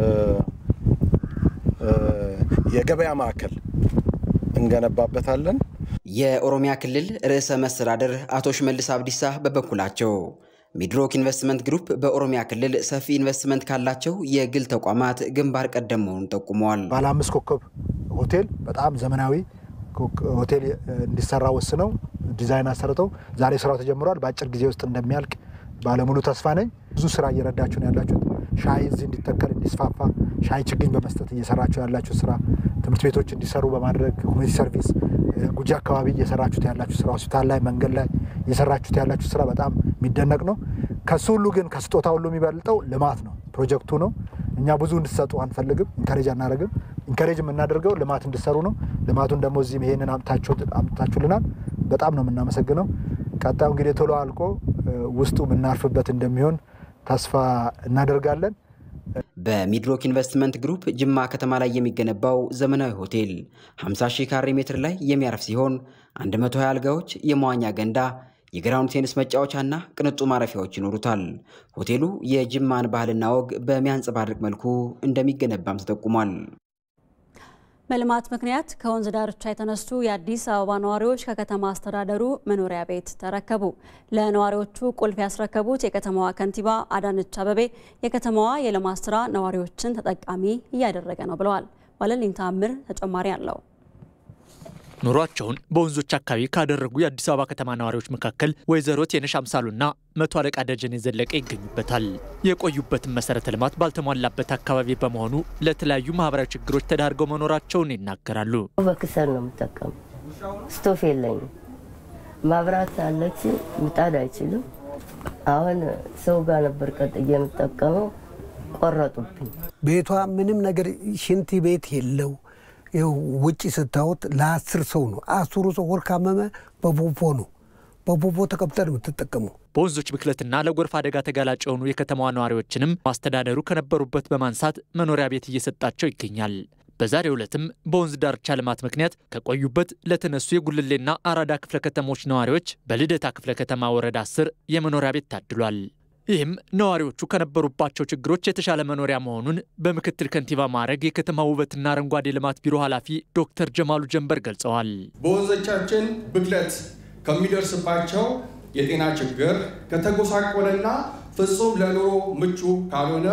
የገበያ ማዕከል እንገነባበታለን። የኦሮሚያ ክልል ርዕሰ መስተዳድር አቶ ሽመልስ አብዲሳ በበኩላቸው ሚድሮክ ኢንቨስትመንት ግሩፕ በኦሮሚያ ክልል ሰፊ ኢንቨስትመንት ካላቸው የግል ተቋማት ግንባር ቀደም መሆኑን ጠቁመዋል። ባለ አምስት ኮከብ ሆቴል በጣም ዘመናዊ ሆቴል እንዲሰራ ወስነው ዲዛይን አሰርተው ዛሬ ስራው ተጀምሯል። በአጭር ጊዜ ውስጥ እንደሚያልቅ ባለሙሉ ተስፋ ነኝ። ብዙ ስራ እየረዳችሁ ነው ያላችሁት። ሻይ እዚህ እንዲተከል እንዲስፋፋ ሻይ ችግኝ በመስጠት እየሰራችሁ ያላችሁት ስራ፣ ትምህርት ቤቶች እንዲሰሩ በማድረግ ኮሚኒቲ ሰርቪስ ጉጂ አካባቢ እየሰራችሁት ያላችሁ ስራ፣ ሆስፒታል ላይ መንገድ ላይ እየሰራችሁት ያላችሁ ስራ በጣም የሚደነቅ ነው። ከሱ ሁሉ ግን ከስጦታ ሁሉ የሚበልጠው ልማት ነው፣ ፕሮጀክቱ ነው። እኛ ብዙ እንድትሰጡ አንፈልግም፣ ኢንከሬጅ አናደርግም። ኢንከሬጅ የምናደርገው ልማት እንድሰሩ ነው። ልማቱን ደግሞ እዚህም ይሄንን አምጥታችሁልናል። በጣም ነው የምናመሰግነው። ቀጣዩ እንግዲህ ቶሎ አልቆ ውስጡ የምናርፍበት እንደሚሆን ተስፋ እናደርጋለን። በሚድሮክ ኢንቨስትመንት ግሩፕ ጅማ ከተማ ላይ የሚገነባው ዘመናዊ ሆቴል 50 ሺህ ካሬ ሜትር ላይ የሚያርፍ ሲሆን 120 አልጋዎች፣ የመዋኛ ገንዳ፣ የግራውንድ ቴኒስ መጫወቻና ቅንጡ ማረፊያዎች ይኖሩታል። ሆቴሉ የጅማን ባህልና ወግ በሚያንጸባርቅ መልኩ እንደሚገነባም ተጠቁሟል። በልማት ምክንያት ከወንዝ ዳርቻ የተነሱ የአዲስ አበባ ነዋሪዎች ከከተማ አስተዳደሩ መኖሪያ ቤት ተረከቡ። ለነዋሪዎቹ ቁልፍ ያስረከቡት የከተማዋ ከንቲባ አዳነች አበቤ የከተማዋ የልማት ስራ ነዋሪዎችን ተጠቃሚ እያደረገ ነው ብለዋል። ዋለልኝ ታምር ተጨማሪ አለው። ኑሯቸውን በወንዞች አካባቢ ካደረጉ የአዲስ አበባ ከተማ ነዋሪዎች መካከል ወይዘሮ ቴነሽ አምሳሉና መቶ አለቃ ደጀን የዘለቀ ይገኙበታል። የቆዩበትን መሰረተ ልማት ባልተሟላበት አካባቢ በመሆኑ ለተለያዩ ማህበራዊ ችግሮች ተዳርገው መኖራቸውን ይናገራሉ። በክሰል ነው የምጠቀሙ። ስቶፍ የለኝም። ማብራት አለች፣ ምጣድ አይችልም። አሁን ሰው ጋር ነበር ቀጥዬ የምጠቀመው፣ ቆረጡብኝ። ቤቷ ምንም ነገር ሽንት ቤት የለው ውጭ ስታወት ለአስር ሰው ነው። አስሩ ሰው ወር ካመመ በፖፖ ነው በፖፖ ተቀብጠ ነው የምትጠቀመው። በወንዞች ብክለትና ለጎርፍ አደጋ ተጋላጭ የሆኑ የከተማዋ ነዋሪዎችንም ማስተዳደሩ ከነበሩበት በማንሳት መኖሪያ ቤት እየሰጣቸው ይገኛል። በዛሬው ዕለትም በወንዝ ዳርቻ ልማት ምክንያት ከቆዩበት ለተነሱ የጉልሌና አራዳ ክፍለ ከተሞች ነዋሪዎች በልደታ ክፍለ ከተማ ወረዳ አስር የመኖሪያ ቤት ታድሏል። ይህም ነዋሪዎቹ ከነበሩባቸው ችግሮች የተሻለ መኖሪያ መሆኑን በምክትል ከንቲባ ማዕረግ የከተማ ውበትና አረንጓዴ ልማት ቢሮ ኃላፊ ዶክተር ጀማሉ ጀንበር ገልጸዋል። በወንዞቻችን ብክለት ከሚደርስባቸው የጤና ችግር ከተጎሳቆለና ፍጹም ለኑሮ ምቹ ካልሆነ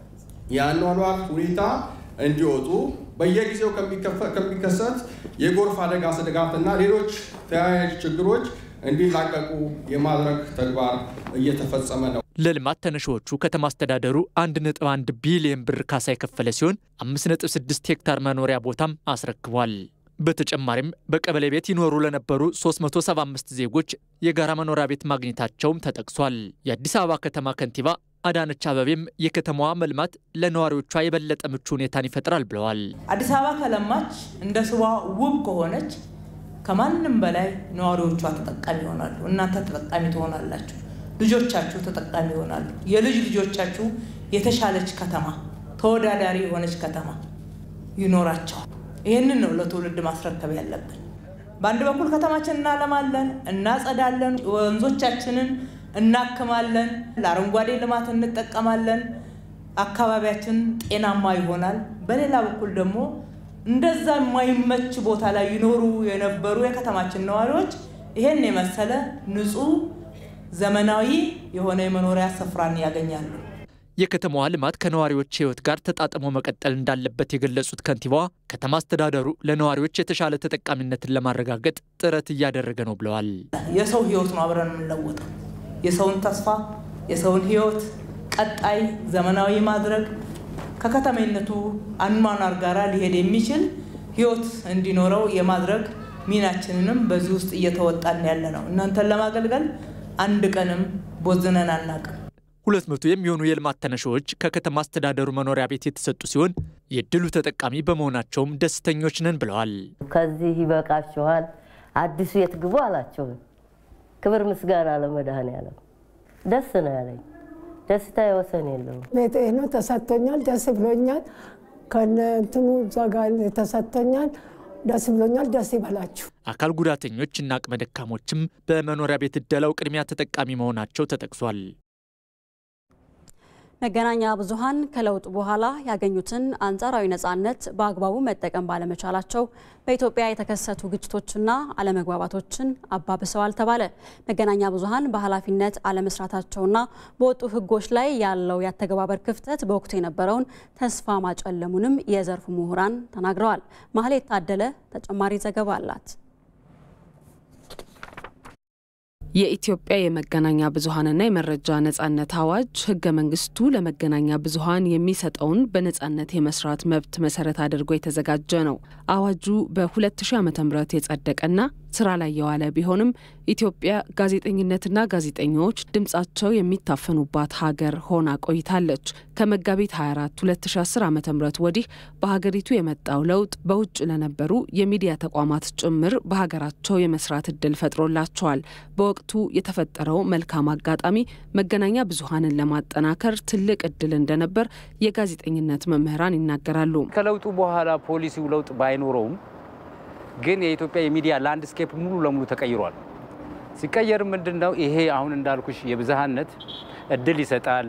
የአኗኗር ሁኔታ እንዲወጡ በየጊዜው ከሚከሰት የጎርፍ አደጋ ስጋትና ሌሎች ተያያዥ ችግሮች እንዲላቀቁ የማድረግ ተግባር እየተፈጸመ ነው። ለልማት ተነሺዎቹ ከተማ አስተዳደሩ 1.1 ቢሊዮን ብር ካሳ የከፈለ ሲሆን 5.6 ሄክታር መኖሪያ ቦታም አስረክቧል። በተጨማሪም በቀበሌ ቤት ይኖሩ ለነበሩ 375 ዜጎች የጋራ መኖሪያ ቤት ማግኘታቸውም ተጠቅሷል። የአዲስ አበባ ከተማ ከንቲባ አዳነች አበቤም የከተማዋ መልማት ለነዋሪዎቿ የበለጠ ምቹ ሁኔታን ይፈጥራል ብለዋል። አዲስ አበባ ከለማች እንደ ስዋ ውብ ከሆነች ከማንም በላይ ነዋሪዎቿ ተጠቃሚ ይሆናሉ። እናንተ ተጠቃሚ ትሆናላችሁ። ልጆቻችሁ ተጠቃሚ ይሆናሉ። የልጅ ልጆቻችሁ የተሻለች ከተማ፣ ተወዳዳሪ የሆነች ከተማ ይኖራቸዋል። ይህንን ነው ለትውልድ ማስረከብ ያለብን። በአንድ በኩል ከተማችን እናለማለን፣ እናጸዳለን፣ ወንዞቻችንን እናክማለን፣ ለአረንጓዴ ልማት እንጠቀማለን፣ አካባቢያችን ጤናማ ይሆናል። በሌላ በኩል ደግሞ እንደዛ የማይመች ቦታ ላይ ይኖሩ የነበሩ የከተማችን ነዋሪዎች ይሄን የመሰለ ንጹህ ዘመናዊ የሆነ የመኖሪያ ስፍራን ያገኛሉ። የከተማዋ ልማት ከነዋሪዎች ሕይወት ጋር ተጣጥሞ መቀጠል እንዳለበት የገለጹት ከንቲባዋ ከተማ አስተዳደሩ ለነዋሪዎች የተሻለ ተጠቃሚነትን ለማረጋገጥ ጥረት እያደረገ ነው ብለዋል። የሰው ሕይወት ነው አብረን የምንለወጠው። የሰውን ተስፋ፣ የሰውን ሕይወት ቀጣይ ዘመናዊ ማድረግ ከከተሜነቱ አኗኗር ጋራ ሊሄድ የሚችል ሕይወት እንዲኖረው የማድረግ ሚናችንንም በዚህ ውስጥ እየተወጣን ያለ ነው። እናንተን ለማገልገል አንድ ቀንም ቦዝነን አናውቅም። ሁለት መቶ የሚሆኑ የልማት ተነሺዎች ከከተማ አስተዳደሩ መኖሪያ ቤት የተሰጡ ሲሆን የእድሉ ተጠቃሚ በመሆናቸውም ደስተኞች ነን ብለዋል። ከዚህ ይበቃችኋል፣ አዲሱ የት ግቡ አላቸው። ክብር ምስጋና ለመድኃኔዓለም። ደስ ነው ያለኝ። ደስታ የወሰን የለውም። ቤት ነው ተሰጥቶኛል። ደስ ብሎኛል። ከነ እንትኑ እዛ ጋር ተሰጥቶኛል። ደስ ብሎኛል። ደስ ይበላችሁ። አካል ጉዳተኞች እና አቅመ ደካሞችም በመኖሪያ ቤት እደላው ቅድሚያ ተጠቃሚ መሆናቸው ተጠቅሷል። መገናኛ ብዙኃን ከለውጡ በኋላ ያገኙትን አንጻራዊ ነጻነት በአግባቡ መጠቀም ባለመቻላቸው በኢትዮጵያ የተከሰቱ ግጭቶችና አለመግባባቶችን አባብሰዋል ተባለ። መገናኛ ብዙኃን በኃላፊነት አለመስራታቸውና በወጡ ሕጎች ላይ ያለው የአተገባበር ክፍተት በወቅቱ የነበረውን ተስፋ ማጨለሙንም የዘርፉ ምሁራን ተናግረዋል። ማህሌት ታደለ ተጨማሪ ዘገባ አላት። የኢትዮጵያ የመገናኛ ብዙኃንና የመረጃ ነጻነት አዋጅ ህገ መንግስቱ ለመገናኛ ብዙኃን የሚሰጠውን በነጻነት የመስራት መብት መሰረት አድርጎ የተዘጋጀ ነው። አዋጁ በ2000 ዓ ም የጸደቀና ስራ ላይ የዋለ ቢሆንም ኢትዮጵያ ጋዜጠኝነትና ጋዜጠኞች ድምጻቸው የሚታፈኑባት ሀገር ሆና ቆይታለች። ከመጋቢት 24 2010 ዓ ም ወዲህ በሀገሪቱ የመጣው ለውጥ በውጭ ለነበሩ የሚዲያ ተቋማት ጭምር በሀገራቸው የመስራት እድል ፈጥሮላቸዋል። በወቅቱ የተፈጠረው መልካም አጋጣሚ መገናኛ ብዙኃንን ለማጠናከር ትልቅ እድል እንደነበር የጋዜጠኝነት መምህራን ይናገራሉ። ከለውጡ በኋላ ፖሊሲው ለውጥ ባይኖረውም ግን የኢትዮጵያ የሚዲያ ላንድስኬፕ ሙሉ ለሙሉ ተቀይሯል። ሲቀየር ምንድን ነው ይሄ አሁን እንዳልኩሽ የብዝሃነት እድል ይሰጣል።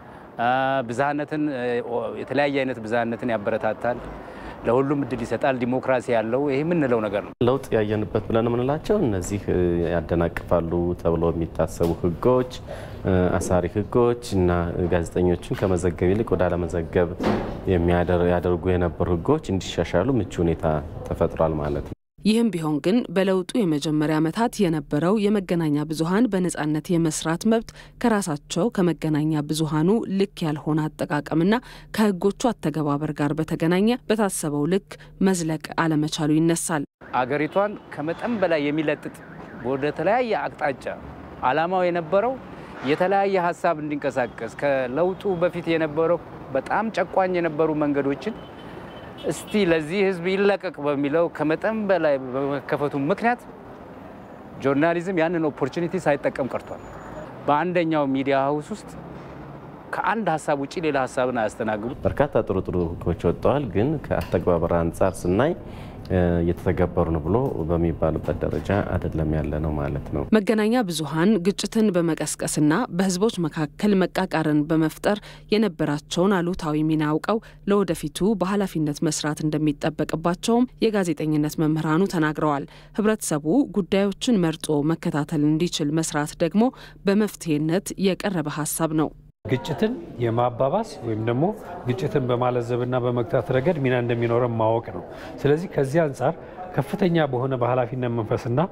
ብዝሃነትን የተለያየ አይነት ብዝሃነትን ያበረታታል። ለሁሉም እድል ይሰጣል። ዲሞክራሲ ያለው ይሄ የምንለው ነገር ነው። ለውጥ ያየንበት ብለን የምንላቸው እነዚህ ያደናቅፋሉ ተብለው የሚታሰቡ ህጎች፣ አሳሪ ህጎች እና ጋዜጠኞችን ከመዘገብ ይልቅ ወደ አለመዘገብ ያደርጉ የነበሩ ህጎች እንዲሻሻሉ ምቹ ሁኔታ ተፈጥሯል ማለት ነው። ይህም ቢሆን ግን በለውጡ የመጀመሪያ ዓመታት የነበረው የመገናኛ ብዙኃን በነጻነት የመስራት መብት ከራሳቸው ከመገናኛ ብዙኃኑ ልክ ያልሆነ አጠቃቀምና ከህጎቹ አተገባበር ጋር በተገናኘ በታሰበው ልክ መዝለቅ አለመቻሉ ይነሳል። አገሪቷን ከመጠን በላይ የሚለጥጥ ወደ ተለያየ አቅጣጫ አላማው የነበረው የተለያየ ሀሳብ እንዲንቀሳቀስ ከለውጡ በፊት የነበረው በጣም ጨቋኝ የነበሩ መንገዶችን እስቲ ለዚህ ህዝብ ይለቀቅ በሚለው ከመጠን በላይ በመከፈቱ ምክንያት ጆርናሊዝም ያንን ኦፖርቹኒቲ ሳይጠቀም ቀርቷል። በአንደኛው ሚዲያ ሀውስ ውስጥ ከአንድ ሀሳብ ውጭ ሌላ ሀሳብን አያስተናግዱ። በርካታ ጥሩ ጥሩ ህጎች ወጥተዋል። ግን ከአተግባበር አንጻር ስናይ እየተተገበሩ ነው ብሎ በሚባልበት ደረጃ አይደለም ያለ ነው ማለት ነው። መገናኛ ብዙኃን ግጭትን በመቀስቀስና በህዝቦች መካከል መቃቃርን በመፍጠር የነበራቸውን አሉታዊ ሚና አውቀው ለወደፊቱ በኃላፊነት መስራት እንደሚጠበቅባቸውም የጋዜጠኝነት መምህራኑ ተናግረዋል። ህብረተሰቡ ጉዳዮችን መርጦ መከታተል እንዲችል መስራት ደግሞ በመፍትሄነት የቀረበ ሀሳብ ነው። ግጭትን የማባባስ ወይም ደግሞ ግጭትን በማለዘብና በመግታት ረገድ ሚና እንደሚኖረን ማወቅ ነው። ስለዚህ ከዚህ አንጻር ከፍተኛ በሆነ በኃላፊነት መንፈስና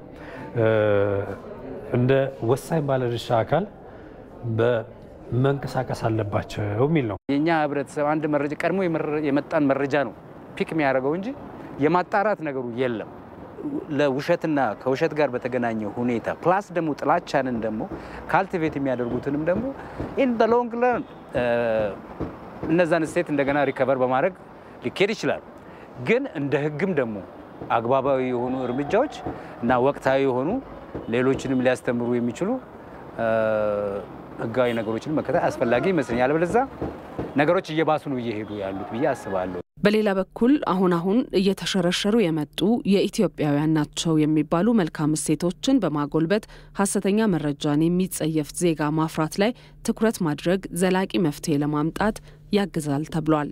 እንደ ወሳኝ ባለድርሻ አካል በመንቀሳቀስ አለባቸው የሚል ነው። የእኛ ህብረተሰብ አንድ መረጃ ቀድሞ የመጣን መረጃ ነው ፒክ የሚያደርገው እንጂ የማጣራት ነገሩ የለም። ለውሸትና ከውሸት ጋር በተገናኘ ሁኔታ ፕላስ ደግሞ ጥላቻንን ደግሞ ካልቲቬት የሚያደርጉትንም ደግሞ ኢን በሎንግ ለርን እነዛን ስቴት እንደገና ሪከቨር በማድረግ ሊካሄድ ይችላል። ግን እንደ ህግም ደግሞ አግባባዊ የሆኑ እርምጃዎች እና ወቅታዊ የሆኑ ሌሎችንም ሊያስተምሩ የሚችሉ ህጋዊ ነገሮችን መከተል አስፈላጊ ይመስለኛል። አለበለዚያ ነገሮች እየባሱ ነው እየሄዱ ያሉት ብዬ አስባለሁ። በሌላ በኩል አሁን አሁን እየተሸረሸሩ የመጡ የኢትዮጵያውያን ናቸው የሚባሉ መልካም እሴቶችን በማጎልበት ሀሰተኛ መረጃን የሚጸየፍ ዜጋ ማፍራት ላይ ትኩረት ማድረግ ዘላቂ መፍትሄ ለማምጣት ያግዛል ተብሏል።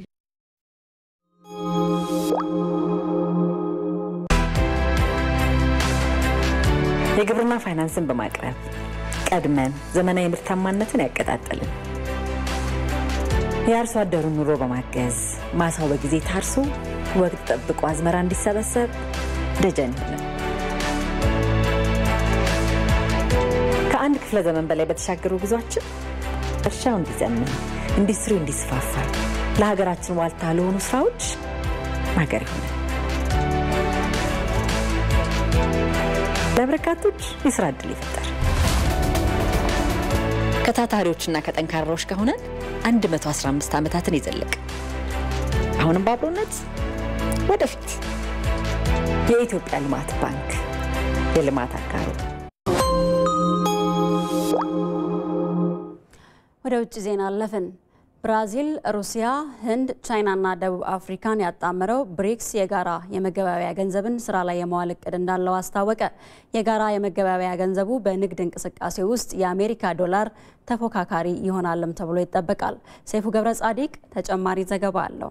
የግብርና ፋይናንስን በማቅረብ ቀድመን ዘመናዊ ምርታማነትን ያቀጣጠልን የአርሶ አደሩን ኑሮ በማገዝ ማሳው በጊዜ ታርሶ ወቅት ጠብቆ አዝመራ እንዲሰበሰብ ደጀን ይሆናል። ከአንድ ክፍለ ዘመን በላይ በተሻገሩ ጉዟችን እርሻው እንዲዘምን፣ ኢንዱስትሪው እንዲስፋፋ፣ ለሀገራችን ዋልታ ለሆኑ ስራዎች ማገር ይሆናል። ለበርካቶች የስራ እድል ይፈጠር። ከታታሪዎችና ከጠንካራዎች ከሆነን 115 ዓመታትን የዘለቅ አሁንም በአብሮነት ወደፊት የኢትዮጵያ ልማት ባንክ የልማት አጋሩ። ወደ ውጭ ዜና አለፍን። ብራዚል፣ ሩሲያ፣ ህንድ፣ ቻይናና ደቡብ አፍሪካን ያጣመረው ብሪክስ የጋራ የመገበያያ ገንዘብን ስራ ላይ የመዋል እቅድ እንዳለው አስታወቀ። የጋራ የመገበያያ ገንዘቡ በንግድ እንቅስቃሴ ውስጥ የአሜሪካ ዶላር ተፎካካሪ ይሆናልም ተብሎ ይጠበቃል። ሰይፉ ገብረ ጻዲቅ ተጨማሪ ዘገባ አለው።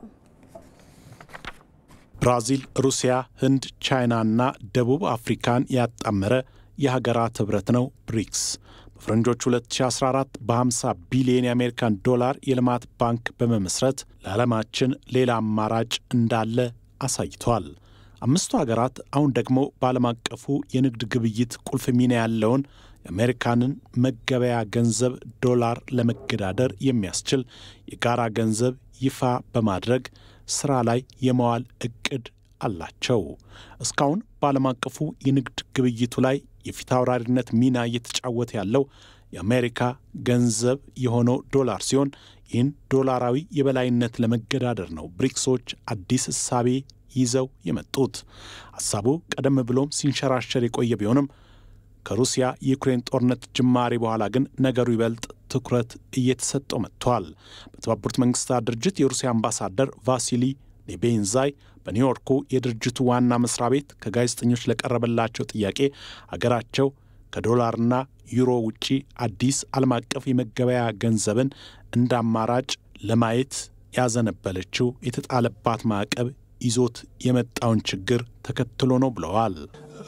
ብራዚል፣ ሩሲያ፣ ህንድ፣ ቻይናና ደቡብ አፍሪካን ያጣመረ የሀገራት ህብረት ነው ብሪክስ። በፈረንጆቹ 2014 በ50 ቢሊዮን የአሜሪካን ዶላር የልማት ባንክ በመመስረት ለዓለማችን ሌላ አማራጭ እንዳለ አሳይቷል። አምስቱ ሀገራት አሁን ደግሞ በዓለም አቀፉ የንግድ ግብይት ቁልፍ ሚና ያለውን የአሜሪካንን መገበያ ገንዘብ ዶላር ለመገዳደር የሚያስችል የጋራ ገንዘብ ይፋ በማድረግ ስራ ላይ የመዋል እቅድ አላቸው። እስካሁን በዓለም አቀፉ የንግድ ግብይቱ ላይ የፊት አውራሪነት ሚና እየተጫወተ ያለው የአሜሪካ ገንዘብ የሆነው ዶላር ሲሆን ይህን ዶላራዊ የበላይነት ለመገዳደር ነው ብሪክሶች አዲስ እሳቤ ይዘው የመጡት። ሀሳቡ ቀደም ብሎም ሲንሸራሸር የቆየ ቢሆንም ከሩሲያ የዩክሬን ጦርነት ጅማሬ በኋላ ግን ነገሩ ይበልጥ ትኩረት እየተሰጠው መጥቷል። በተባበሩት መንግስታት ድርጅት የሩሲያ አምባሳደር ቫሲሊ ኔቤንዛይ በኒውዮርኩ የድርጅቱ ዋና መስሪያ ቤት ከጋዜጠኞች ለቀረበላቸው ጥያቄ አገራቸው ከዶላርና ዩሮ ውጪ አዲስ ዓለም አቀፍ የመገበያ ገንዘብን እንደ አማራጭ ለማየት ያዘነበለችው የተጣለባት ማዕቀብ ይዞት የመጣውን ችግር ተከትሎ ነው ብለዋል።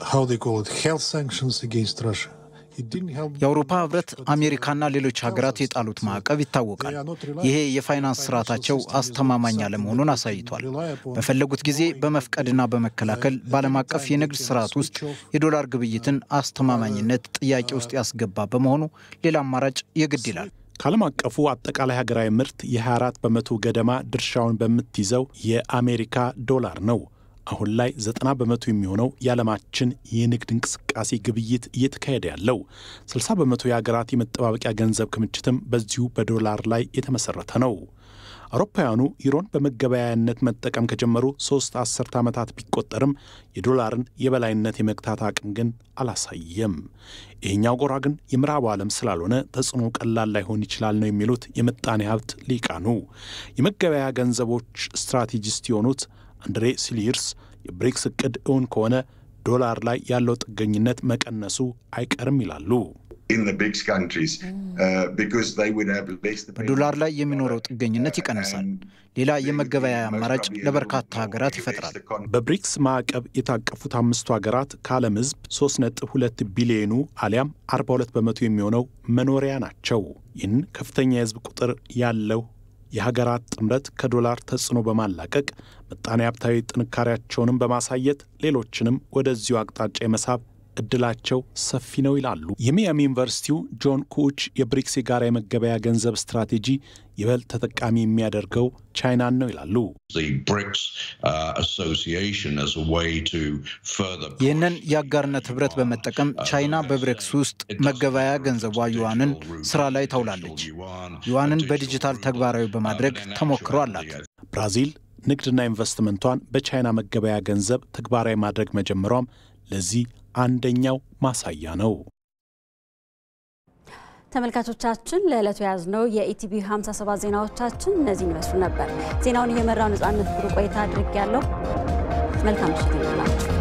የአውሮፓ ህብረት አሜሪካና ሌሎች ሀገራት የጣሉት ማዕቀብ ይታወቃል። ይሄ የፋይናንስ ስርዓታቸው አስተማማኝ አለመሆኑን አሳይቷል። በፈለጉት ጊዜ በመፍቀድና በመከላከል በዓለም አቀፍ የንግድ ስርዓት ውስጥ የዶላር ግብይትን አስተማማኝነት ጥያቄ ውስጥ ያስገባ በመሆኑ ሌላ አማራጭ የግድ ይላል። ከዓለም አቀፉ አጠቃላይ ሀገራዊ ምርት የ24 በመቶ ገደማ ድርሻውን በምትይዘው የአሜሪካ ዶላር ነው። አሁን ላይ ዘጠና በመቶ የሚሆነው የዓለማችን የንግድ እንቅስቃሴ ግብይት እየተካሄደ ያለው 60 በመቶ የሀገራት የመጠባበቂያ ገንዘብ ክምችትም በዚሁ በዶላር ላይ የተመሰረተ ነው። አውሮፓውያኑ ዩሮን በመገበያያነት መጠቀም ከጀመሩ ሶስት አስርተ ዓመታት ቢቆጠርም የዶላርን የበላይነት የመግታት አቅም ግን አላሳየም። ይህኛው ጎራ ግን የምዕራቡ ዓለም ስላልሆነ ተጽዕኖ ቀላል ላይሆን ይችላል ነው የሚሉት የምጣኔ ሀብት ሊቃኑ። የመገበያያ ገንዘቦች ስትራቴጂስት የሆኑት አንድሬ ሲሊርስ የብሪክስ እቅድ እውን ከሆነ ዶላር ላይ ያለው ጥገኝነት መቀነሱ አይቀርም ይላሉ። በዶላር ላይ የሚኖረው ጥገኝነት ይቀንሳል። ሌላ የመገበያያ አማራጭ ለበርካታ ሀገራት ይፈጥራል። በብሪክስ ማዕቀብ የታቀፉት አምስቱ ሀገራት ከዓለም ሕዝብ 3.2 ቢሊዮኑ አሊያም 42 በመቶ የሚሆነው መኖሪያ ናቸው። ይህን ከፍተኛ የሕዝብ ቁጥር ያለው የሀገራት ጥምረት ከዶላር ተጽዕኖ በማላቀቅ ምጣኔ ሀብታዊ ጥንካሬያቸውንም በማሳየት ሌሎችንም ወደዚሁ አቅጣጫ የመሳብ እድላቸው ሰፊ ነው ይላሉ። የሚያሚ ዩኒቨርሲቲው ጆን ኩች የብሪክስ የጋራ የመገበያ ገንዘብ ስትራቴጂ ይበልጥ ተጠቃሚ የሚያደርገው ቻይናን ነው ይላሉ። ይህንን የአጋርነት ህብረት በመጠቀም ቻይና በብሪክስ ውስጥ መገበያያ ገንዘቧ ዩዋንን ስራ ላይ ታውላለች። ዩዋንን በዲጂታል ተግባራዊ በማድረግ ተሞክሮ አላት። ብራዚል ንግድና ኢንቨስትመንቷን በቻይና መገበያ ገንዘብ ተግባራዊ ማድረግ መጀመሯም ለዚህ አንደኛው ማሳያ ነው። ተመልካቾቻችን ለዕለቱ የያዝነው የኢቲቪ 57 ዜናዎቻችን እነዚህን ይመስሉ ነበር። ዜናውን እየመራው ነጻነት ብሩ ቆይታ አድርጌ ያለው መልካም ምሽት ይላችሁ።